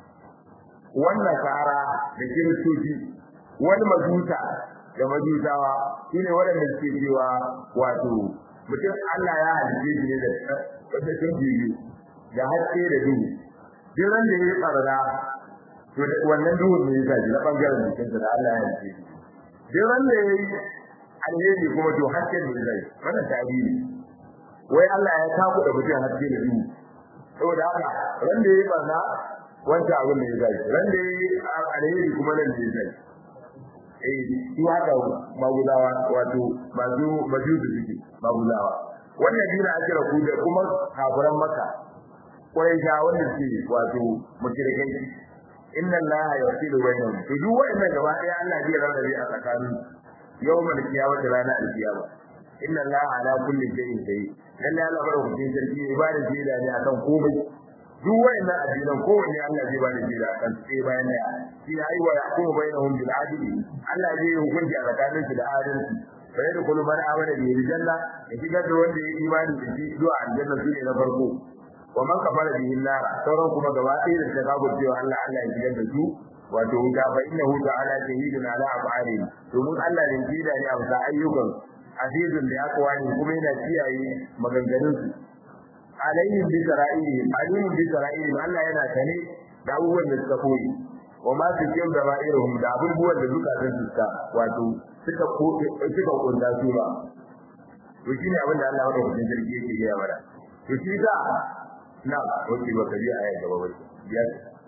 [SPEAKER 1] wannan kara da kiristoci wani majuta da majusawa shine waɗanda suke cewa wato mutum Allah ya halice shi ne da wata sun biyu da haske da duhu duk ran da ya tsarda to wannan duhun ne ya ji na bangaren jikinsa da Allah ya halice shi duk ran da ya yi alheri kuma to haske ne zai wannan tarihi wai Allah ya taku da mutum haske da duhu saboda haka ran da ya yi barna wanda abin da ya zai ran da ya yi alheri kuma nan da ya zai eh su haka magudawa wato masu majusu suke magudawa wannan dina a kira ku da kuma kafiran maka kwarai ga wanda suke wato mushrikai inna allaha yasilu bainahum to duk wa'annan gaba ɗaya Allah zai rarrabe a tsakanin yawmal qiyamati rana al-qiyama inna allaha ala kulli shay'in shahid lalle Allah madaukakin sarki ibada ce da ne akan komai duk wayannan addinan kowanne Allah zai bada jira kan sai bayan da shi yayi wa yaqumu bainahum bil adli Allah zai yi hukunci a tsakanin su da adalci fa yadda kullu man amana bi janna ya shigar da wanda ya imani da shi zuwa aljanna su ne na farko wa man kafara bihi nar sauran kuma gaba ɗaya da ta kago cewa Allah Allah ya shigar da su wato wuta fa innahu ta'ala shahidun ala af'alihi domin Allah ne jida ne a bisa ayyukan azizun da akwani kuma yana kiyaye maganganun su alaihim bi sara'ihim alimun bi sara'ihim Allah yana tane da abubuwan da suka koyi wa ma su kim da ma'iruhum da abubuwan da suka san suka wato suka ko suka kunda su ba to shine abin da Allah ya rubuta jirgi yake gaya mana to shi da na wace ba kaji aya gaba ba ya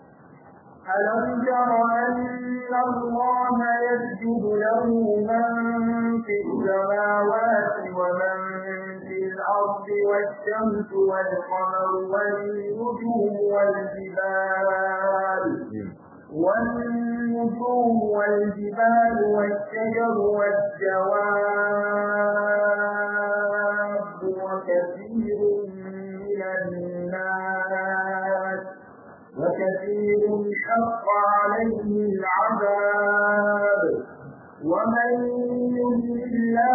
[SPEAKER 2] ألم تر أن الله يسجد له من في السماوات ومن في الأرض والشمس والقمر والنجوم والجبال والنجوم والجبال والشجر والدواب وكثير من الناس وكثير حق عليه العذاب ومن يهد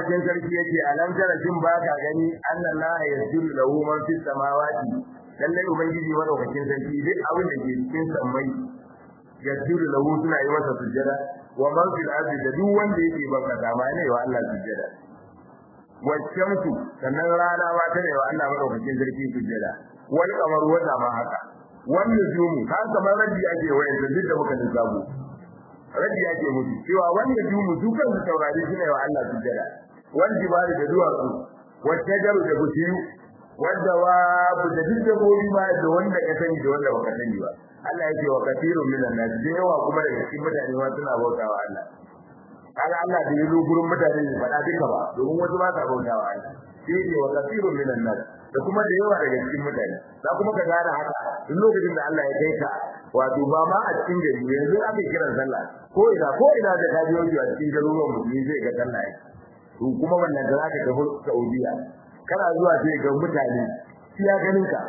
[SPEAKER 1] madaukakin sarki yake alam tara shin ba ka gani annallaha yasjudu lahu man fis samawati lalle ubangiji madaukakin sarki duk abin da ke cikin sammai yasjudu lahu suna yi masa sujjada wa man fil ardi da duk wanda yake baka dama ne wa Allah sujjada waccansu sannan rana ma ta ne wa Allah madaukakin sarki sujjada wal kamar wata ma haka wannan jumu ka kamar rabbi ake wayar da duk da muka lissafo rabbi ake mutu cewa wannan jumu su kansu saurari su ne wa Allah sujjada wal jibali da duwatsu wacce jaru da bishiyu wadda wa da duk dabbobi ma da wanda ka sani da wanda baka sani ba Allah yake wa kathirun minan nas da yawa kuma daga cikin mutane ma suna bautawa Allah kaga Allah da yazo gurin mutane ne faɗa duka ba domin wasu ba sa bautawa Allah shi ne wa kathirun minan nas da kuma da yawa daga cikin mutane za kuma ka gane haka duk lokacin da Allah ya kai ka wato ba ma a cikin gari yanzu ake kiran sallah ko ina ko ina da ka biyo a cikin garuruwan musulmi zai ga sallah to kuma wannan da zaka tafi Saudiya kana zuwa sai ga mutane iya ganin ka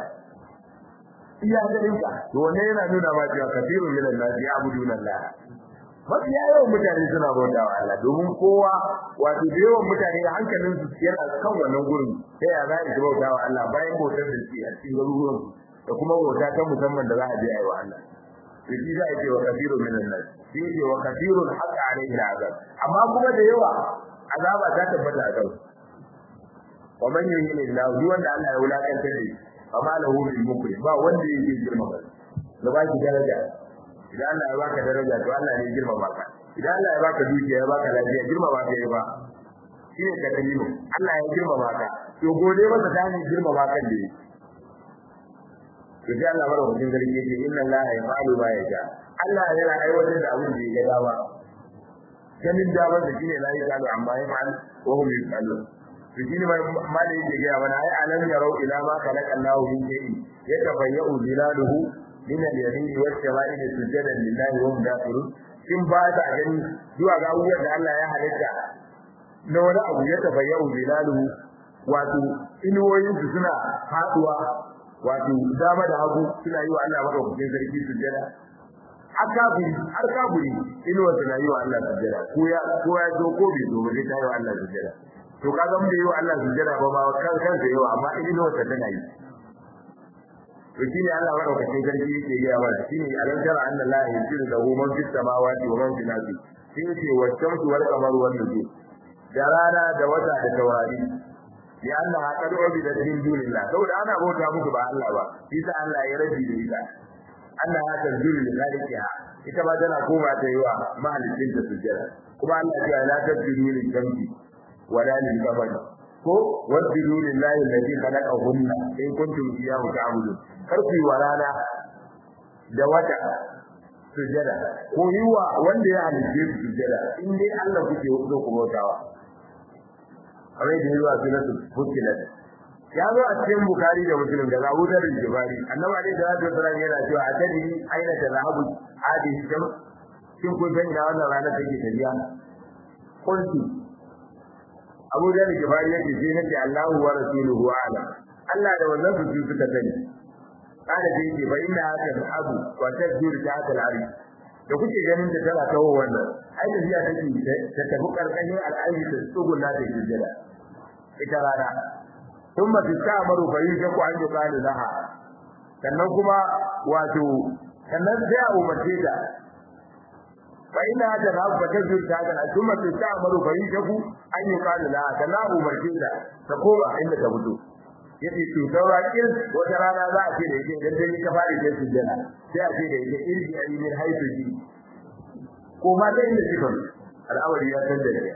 [SPEAKER 1] iya ganin ka to wannan yana nuna ma cewa kafirun minan nasi abuduna Allah mafi yawan mutane suna bauta wa Allah domin kowa wato da yawan mutane hankalin su yana kan wannan gurin sai ya za su bauta wa Allah bayan bautar da su a cikin garuruwan da kuma bauta ta musamman da za a je a yi wa Allah to shi za a ce wa kafirun minan nasi shi ne wa kafirun haqa alaihi azab amma kuma da yawa azaba ta tabbata a kansu wa man yuhini Allah duk wanda Allah ya wulakantar da shi amma lahu min mukrim ba wanda yake girma ba da ba ki daraja idan Allah ya baka daraja to Allah ne girma baka idan Allah ya baka dukiya ya baka lafiya girma baka yi ba shine ka dalilu Allah ya girma baka to gode masa ta hanyar girma bakan da yake to sai Allah mara hujin garki yake inna Allah ya fa'alu ma yasha Allah yana aiwatar da abin da ya ga dama ganin damar da shine la yasalu amma yaf'al wa hum yaf'alun to shine mai malai yake ga mana ai alam yarau ila ma khalaqa Allahu min shay'in yatabayyu zilaluhu min al-yamin wa al-shama'il sujadan lillahi wa hum dakhirun kin ba ta gani zuwa ga abubuwan da Allah ya halitta na wani abu ya tabayyu zilaluhu wato inuwoyin su suna faduwa wato dama da hagu suna yi wa Allah madaukakin sarki sujada har kafiri har kafiri inuwa suna yi wa Allah sujada ko ya ko ya zo ko bai zo ba zai ta yi wa Allah sujada to kaga mun da yi wa Allah sujada ba ba kan kansa yawa amma inuwa ta tana yi to shine Allah madaukakin sarki yake ga wa shine alam tara anna la yusiru lahu man fis samawati wa man fil ardi sai ce wa shamsu wal qamaru wan nujum da rana da wata da taurari ya Allah ha kadu bi da din dunillah saboda ana bauta muku ba Allah ba shi sa Allah ya rabi da ita Allah ya tanzuru li khaliqiha ita ba tana koma ta yi wa mahalicin ta sujjada kuma Allah ya la tasjudu lil shamsi wala lil qamari ko wasjudu lillahi alladhi khalaqahunna in kuntum iyyahu ta'budun kar ku yi wa rana da wata sujjada ko yi wa wanda ya halicce su sujjada in dai Allah kuke so ku bautawa kamar da yawa sunatu fukilat ya zo a cikin bukari da muslim da abu da jibari annabi alaihi salatu wasallam yana cewa a tadi aina da zahabu hadi sham kin kun san ina wannan rana take tafiya kunti abu da jibari yake ce nake Allahu wa rasuluhu a'lam Allah da wannan su suka sani kada da yake fa inna haka abu wa tajur ta al ari da kuke ganin da tana kawo wannan ai da biya take ta tafi karkashin al'ayi ta tsuguna da jijjira ita rana ثم تستعمر فريقك أن يقال لها sannan kuma wato sannan sai a umarce ta fa ina da na ba ta zuta ga kuma ta ta'amaru farikaku an yi kana la da na umarce ta ta koma inda ta fito yace to saura kin wata rana za a ce da yake dan dai ka fara da sujjana sai a ce da yake irji ayyumin haifuji ko ma da inda kika al'amari ya san da ya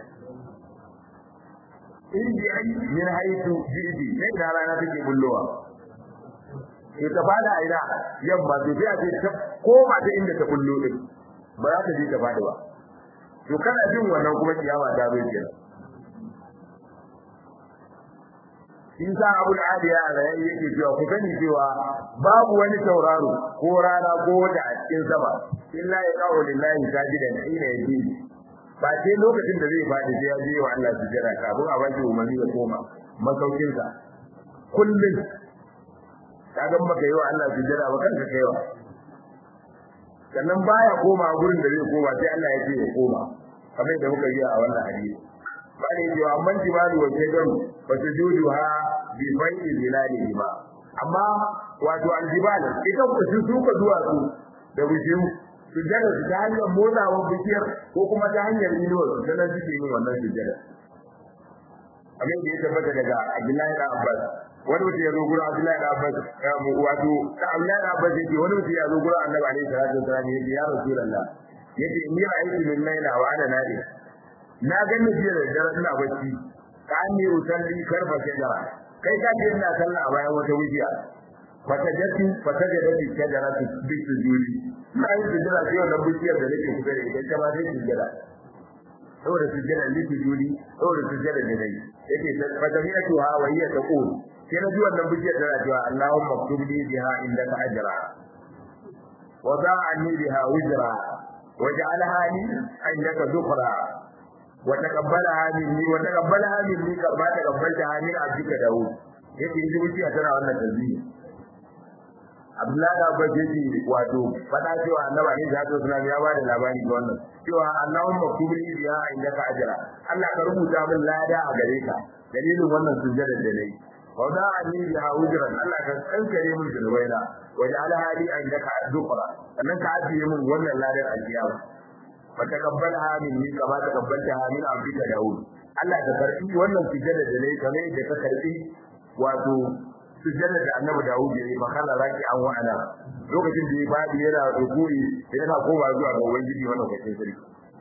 [SPEAKER 1] irji'i min haythu jidi sai da rana take bullowa to ta fada ina yamma to sai a ce ta koma ta inda ta bullo din ba za ta je ta fada ba to kana jin wannan kuma kiyama ta zo kenan in sa abul adiya da yake cewa ku sani cewa babu wani tauraro ko rana ko wata a cikin sama illa ya qaulu lillahi sajidan ina yadi ba sai lokacin da zai faɗi sai ya je wa Allah su jira kafin a baki umarni ya koma masaukinsa kullum ka ga maka yi wa Allah su jira ba kanka kaiwa sannan baya koma gurin da zai koma sai Allah ya ce ya koma kamar da muka yi a wannan hadisi bane yi wa man jibalu wa shajaru fa sujuduha bi fai'i zilalihi ba amma wato aljibal ita ku su suka zuwa su da bishiyu sujjada su ta hanyar motsawar bishiyar ko kuma ta hanyar inuwar su ta nan suke yin wannan sujjada abin da ya tabbata daga Abdullahi da Abbas wani mutum ya zo gurin Abdullahi da Abbas wato da Abdullahi da Abbas yake wani mutum ya zo gurin Annabi alaihi salatu wasallam yake ya Rasulullah yace inni ra'aytu min layla wa ana nadi na gani jiya da dare ina bacci ka anni usalli karfa shajara kai ka ce ina sallah a bayan wata wujiya fatajatu fatajatu shajaratu bi sujudi na yi sujjada sai wannan bishiyar da nake kusa da ita ita ma sai sujjada saboda sujjada li sujudi saboda sujjada da dai yake fatajatu ha wa hiya taqul sai na ji wannan bishiyar tana cewa Allahumma ktub li biha indaka ajra wa da'ani biha wizra waj'alha li indaka dhukra wa taqabbalaha minni wa taqabbalaha minni kama taqabbaltaha min abdika daud yake ji bishiyar tana wannan tasbih Abdullahi da Abbas yake wato fada cewa Annabi ne zato suna ya ba da labari ga wannan cewa Allahumma kubri biya indaka ajra Allah ka rubuta min lada a gare ka dalilin wannan sujjada da nayi wa da ani biha ujran Allah ka kankare min zunubaina wa ja'ala hali indaka dhukra sannan ka ajiye min wannan ladar alkiyama fa taqabbalaha minni kama taqabbaltaha min abdika Daud Allah ka karbi wannan sujjada da nayi kamar da ka karbi wato sujjada da annabi Dawud ya yi makala raki an wa'ana lokacin da ya fadi yana rukuri yana koma zuwa ga ubangiji wannan kwatin sarki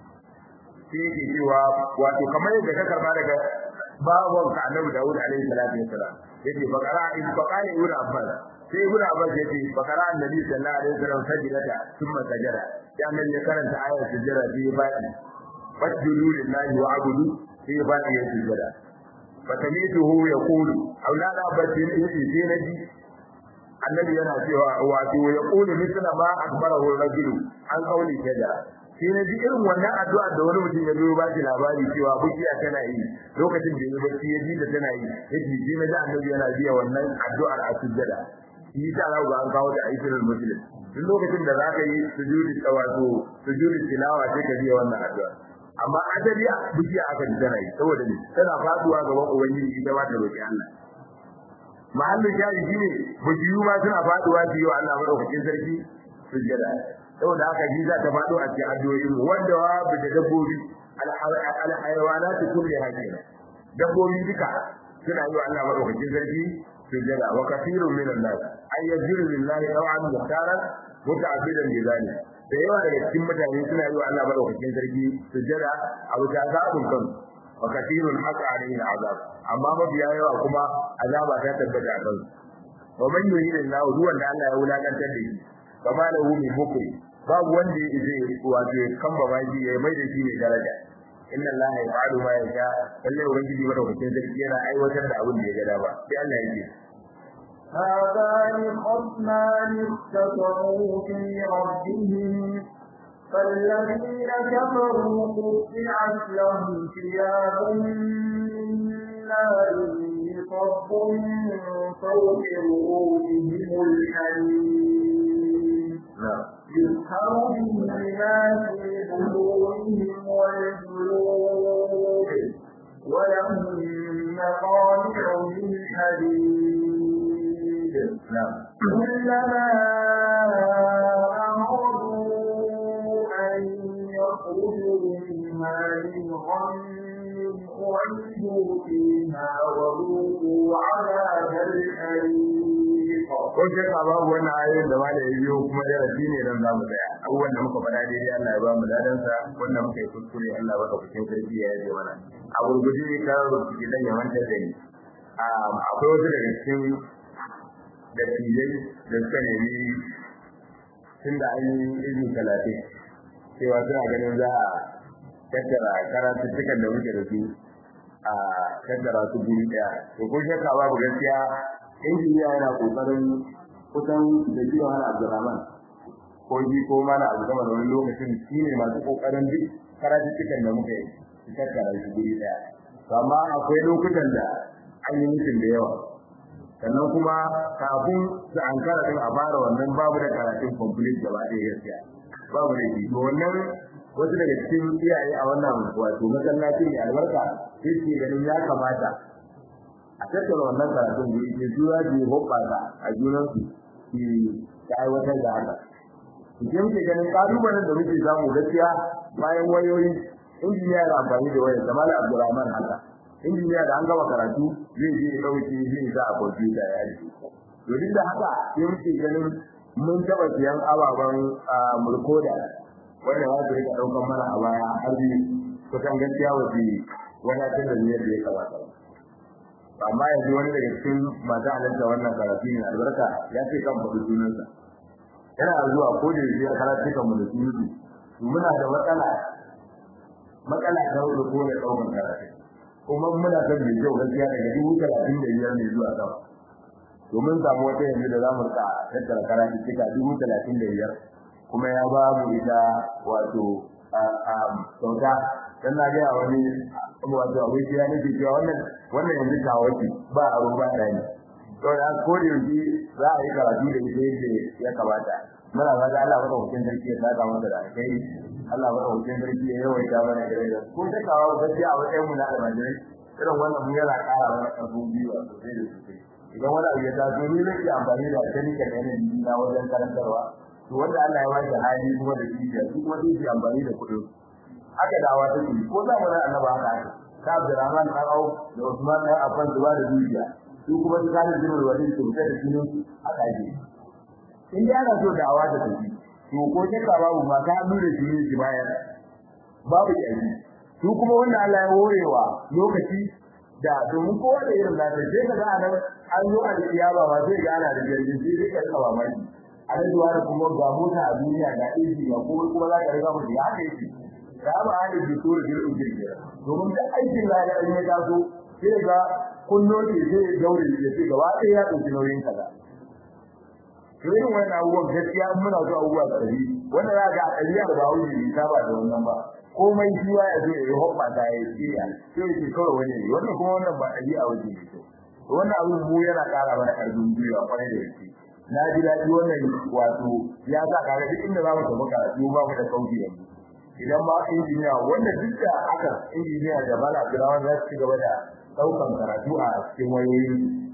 [SPEAKER 1] sai yake cewa wato kamar yadda ka karba daga babon ka annabi Dawud alaihi salatu wassalam yace bakara in bakara ibn Abbas sai ibn Abbas yace bakara annabi sallallahu alaihi wasallam sajidata thumma sajada sai annabi ya karanta ayar sujjada sai ya fadi fasjudu lillahi wa abudu sai ya fadi ya sujjada fatamituhu yaqulu aulada batin yake sai naji annabi yana cewa wato yaqulu mithla ma akbarahu rajul an kauli kada sai naji irin wannan addu'a da wani mutum ya zo ba shi labari cewa bukiya tana yi lokacin da ya bacci ya ji da tana yi yake sai naji annabi yana biya wannan addu'ar a sujjada shi ta za ga an kawo da aikin muslim duk lokacin da zaka yi sujudi wato sujudi tilawa sai ka biya wannan addu'a amma asali a bijiya aka ji tana yi saboda ne tana faduwa gaban ubangiji ita ba ta roki Allah mahallin shari shine bijiyu ma suna faduwa su yi wa Allah madaukakin sarki sujjada saboda haka ji za ta fado a cikin addu'o'in wanda wa bi da dabbobi alhayawanatu kulli hakina dabbobi duka suna yi wa Allah madaukakin sarki sujjada wa kathirun min an-nas ay yajiru lillahi taw'an muhtaran muta'abbidan bi zalik da yawa daga cikin mutane suna yi wa Allah madaukakin sarki sujjada a wuta zabun kan wa kathirun haqa alayhi al'azab amma mabiya yawa kuma azaba ta tabbata a kan wa man yuridu Allah duwan da Allah ya wulakantar da shi kama da hu min mukri babu wanda ya ije wato kan ba baji ya mai da shi ne daraja inna Allah ya fa'alu ma yasha lalle ubangiji madaukakin sarki yana aiwatar da abin da ya ga dama sai Allah ya ce
[SPEAKER 2] هذان خصمان اختصموا في ربهم فالذين كفروا قطعت لهم ثياب من نار يصب من فوق رؤوسهم الحديد يسهر به ما في بطونهم والجلود ولهم مقامع من حديد كلما أرادوا أن يخرجوا منها من غم أعيدوا فيها وذوقوا عذاب الحريق
[SPEAKER 1] ko shakka babu wannan ayoyin da malai ya biyo kuma darasi ne dan zamu tsaya abubuwan da muka faɗa daidai Allah ya ba mu dadan sa wanda muka yi kuskure Allah ya baka cikin sarki ya yi mana a gurguje ka rubuce dan ya manta da ni akwai wasu daga cikin da tijai da suka nemi tun da an yi izini talatin cewa suna ganin za a tattara karatuttukan da muke da su a tattara su guri ɗaya to ko shakka babu gaskiya injiniya yana kokarin kusan da jiya wani abdurrahman ko ji ko mana abu gama da wani lokacin shi ne masu kokarin duk karatuttukan da muka yi su tattara su guri ɗaya to amma akwai lokutan da an yi mutum da yawa sannan kuma kafin su an kara din a fara wannan babu da karatun complete gaba ɗaya gaskiya babu da shi to wannan wasu daga cikin iyaye a wannan wato masallaci ne albarka sai ke ganin ya kamata a tattara wannan karatun da yake zuwa da hoɓɓasa a junansu ki ta aiwatar da haka ke muke ganin kalubalen da muke samu gaskiya bayan wayoyi injiniya da amfani da wayar da malam abdurrahman haka injiniya da an gama karatu zai je ya dauke zai sa a kwamfuta ya yi to duk da haka sai muke ganin mun taɓa siyan ababen murkoda wanda za su rika ɗaukan mana a baya har biyu kusan gaskiya wasu wadatar da niyyar da ya kamata amma yanzu wani daga cikin masu halarta wannan karatu ne albarka ya ce kan faɗi sunansa yana zuwa ko da yake ya karatu kan mu da sunudu muna da matsala matsala ta hudu ko da ɗaukan karatu kuma muna son mai kyau gaskiya daga dubu talatin da biyar ne zuwa sama domin samu wata yanzu da za mu rika tattara karatu cika dubu talatin da biyar kuma ya ba mu ita wato kyauta dan na ga wani wato abin ya nake cewa wannan wannan yanzu kawaki ba a ruba ɗani to da ko da yanzu za a yi karatu da ita yadda ya kamata muna ga Allah maka hukun sarki ya saka masa da alkai Allah maka hukun sarki ya yawaita mana da rai ko ta kawo gaskiya a wajen mu na almajirai irin wannan mu yana ƙara mana ƙarfin gwiwa sosai da sosai idan wani abu ya taso ni nake amfani da tarika da yanayi na wajen karantarwa to wanda Allah ya ba shi hali kuma da kiyaye su kuma zai amfani da kuɗin haka dawa take ko za mu ran annaba haka ake ka Abdurrahman dan Auf da Usman dan Affan zuwa da dukiya su kuma su kana jin wani su fita da sunan haka ake in dai ana so dawa da take to ko ke ka babu ma ka nuna shi ne shi bayan babu yanzu su kuma wanda Allah ya horewa lokaci da domin kowa da irin nasa sai ka ga anan an zo a kiyama ma sai ga ana da jirgin sai dai ka tsawa mai a zuwa da kuma ga mota a duniya ga inji ga kuma kuma za ka riga mu ya haka yake da ba a da dukkan jirgin jirgin domin da aikin lada in ya taso sai ga kunno ce sai ya gaure ya ce gaba ɗaya ya ɗauki nauyin kaza to irin wannan abubuwan gaskiya muna so abubuwa tsari wanda za ga a ɗariya da ba wuce bai saba da wannan ba komai shi ya zo ya yi hoppa ta ya ce ya sai ya ce kawai wani ne wannan kuma wannan ba ɗariya wuce ne to wannan abin mu yana ƙara mana ƙarfin gwiwa kwarai da gaske na ji daɗi wannan wato ya sa kaga duk inda za mu tafi karatu ba mu da sauki yanzu idan ba injiniya wanda duk da aka injiniya da bala Abdulrahman za su ci gaba da daukan karatu a cikin wayoyi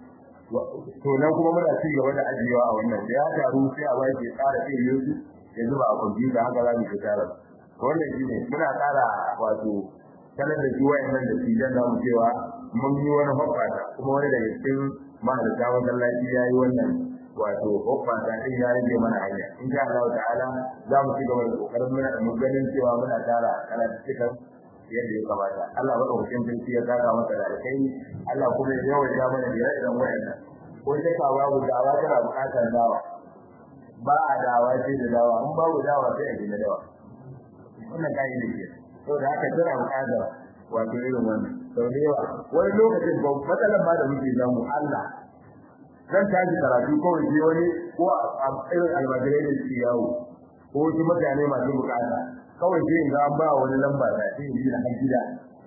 [SPEAKER 1] to nan kuma muna ci gaba da ajiyewa a wannan da ya taru sai a bai ke tsara sai yanzu ya zuba a kwamfuta haka za mu ci tara wannan shi ne muna tsara wato sanar da juwa nan da shi dan zamu cewa mun yi wani hoppata kuma wani daga cikin mahalarta masallaci ya yi wannan wato hoppata din ya rage mana hanya in sha Allah ta'ala za mu ci gaba da kokarin muna da ganin cewa muna tara karatu cikin yadda ya kamata Allah baka hukun sarki ya saka masa da alkai Allah kuma ya yawan ya mana da irin wayannan ko sai ka babu dawa tana bukatar dawa ba a dawa sai da dawa in babu dawa sai a gina dawa wannan kai ne ke to da haka tana bukatar wato irin wannan sau da yawa wani lokacin ba matsalar ma da muke samu Allah zan tashi karatu kawai sai wani ko a irin almajirai da suke yawo ko wasu mutane masu bukata kawai sai in ga an ba wani lamba da sai in ji da hajjida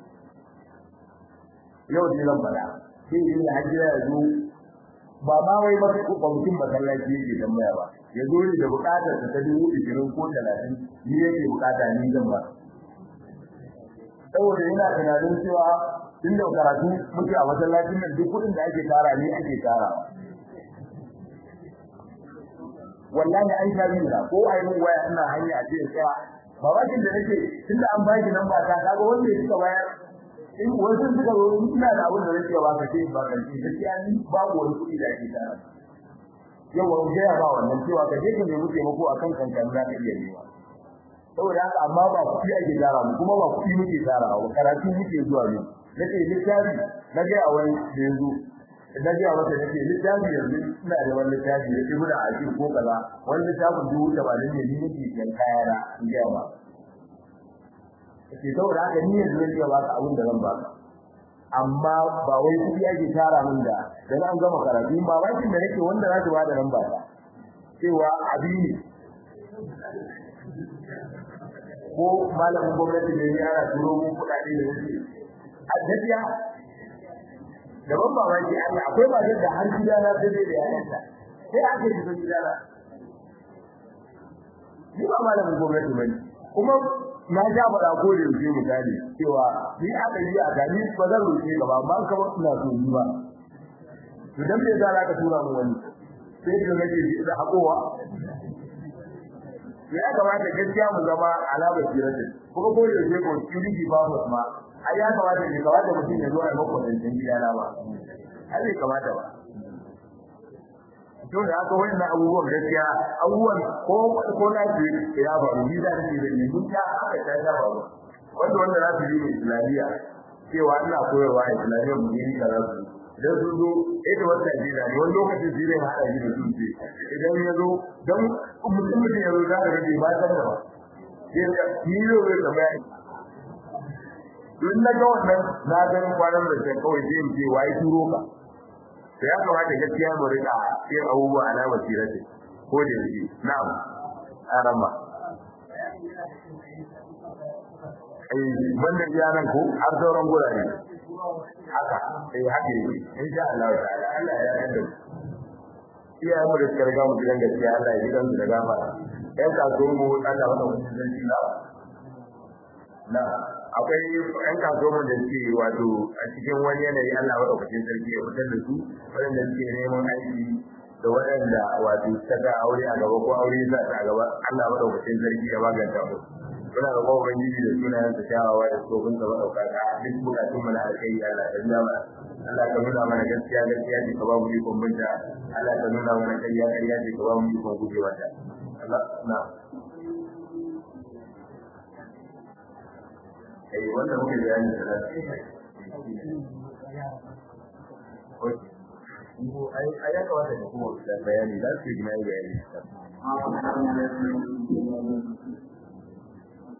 [SPEAKER 1] yau ne lamba da sai in ji da hajjida ya zo ba ma wai ba kwamitin masallaci yake tambaya ba ya zo ne da bukatar ta ta dubu ishirin ko talatin ni yake bukata ni zan ba saboda yana tunanin cewa tun da karatu muke a masallacin nan duk kuɗin da ake tara ni ake tara wallahi an sha biyu da ko ai mun waya ina hanya a cikin tsaya babakin da nake tunda an ba ki namba ta kaga wanda suka bayar in wasu suka zo ina da abin da nake ba ka ce ba kan ce gaskiya ni babu wani kuɗi da ake tara yau wani gaya ba wannan cewa ka je ka nemi taimako akan kankan za ka iya nema saboda haka amma ba kuɗi ake tara mu kuma ba kuɗi muke tara ba karatu muke zuwa ne nake littafi na ga wani da yanzu na ga wata nake littafi yanzu ina da wani littafi da ibnu ajib ko kaza wani littafin dubu tamanin ne ni nake kan kaya na in ga ba ke saboda haka ni yanzu zan iya baka abin da zan baka amma ba wai kuɗi ake tara min da dan an gama karatu ba bakin da nake wanda za ta bada nan ba cewa abi ne ko malamin gwamnati ne ya ana turo mu kuɗaɗe da wuce a gaskiya da ban mamaki Allah akwai ba da har gida na sai da yayanta sai ake shiga gida na ni ba malamin gwamnati bane kuma na ja faɗa ko da yake misali cewa ni a ɗari a gani ba zan roƙe ka ba amma ka ba ina so ni ba to dan me za ka tura mu wani sai ka ga ji da hakowa ya kamata gaskiya mu zama alamar siratin kuma ko yaushe ko security ba mu ma ai ya kamata ne kamata mutum ya zo a mako da gida na ba ai bai kamata ba to da haka wannan abubuwan gaskiya abubuwan ko ko na ji ya faru ni da ni da ni mun ta aka ta ta ba wanda wanda za su yi islamiyya cewa ina koyarwa a islamiyya mu yi kaza su idan sun zo ita wata jira ne wani lokacin zai rai haɗa shi da su ce idan ya zo don mutum mutum ya zo za ka rage ba san da ba sai ka ni yau zai tambaya in na ga wannan na ganin kwanan da can kawai zai ce waye turo ka da ya kamata gaskiya mu rika yin abubuwa a nama sirati ko da yake na'am arama eh banda iyanan ko har sauran gurare haka eh haka yake insha Allah ta'ala Allah ya yarda iyayen mu da suka riga mu gidan gaskiya Allah ya gidan su da gafara yan kasuwan mu Allah wanda mutum zai ci na akwai yan kasuwan da suke wato a cikin wani yanayi Allah wa ɗaukacin sarki ya fitar da su waɗanda suke neman aiki da waɗanda wato suka ga aure a gaba ko aure za ta gaba Allah wa ɗaukacin sarki ya maganta mu muna da kowa ubangiji da sunayen sa kyawawa da tsofin sa maɗaukaka duk bukatun mu na alkai Allah ka biya mana Allah ka nuna mana gaskiya gaskiya ce ka ba mu ikon binta Allah ka nuna mana ƙarya ƙarya ce ka ba mu ikon guje mata Allah na eh wanda muke bayani da ai ai ya kawata da kuma bayani da su yi bayani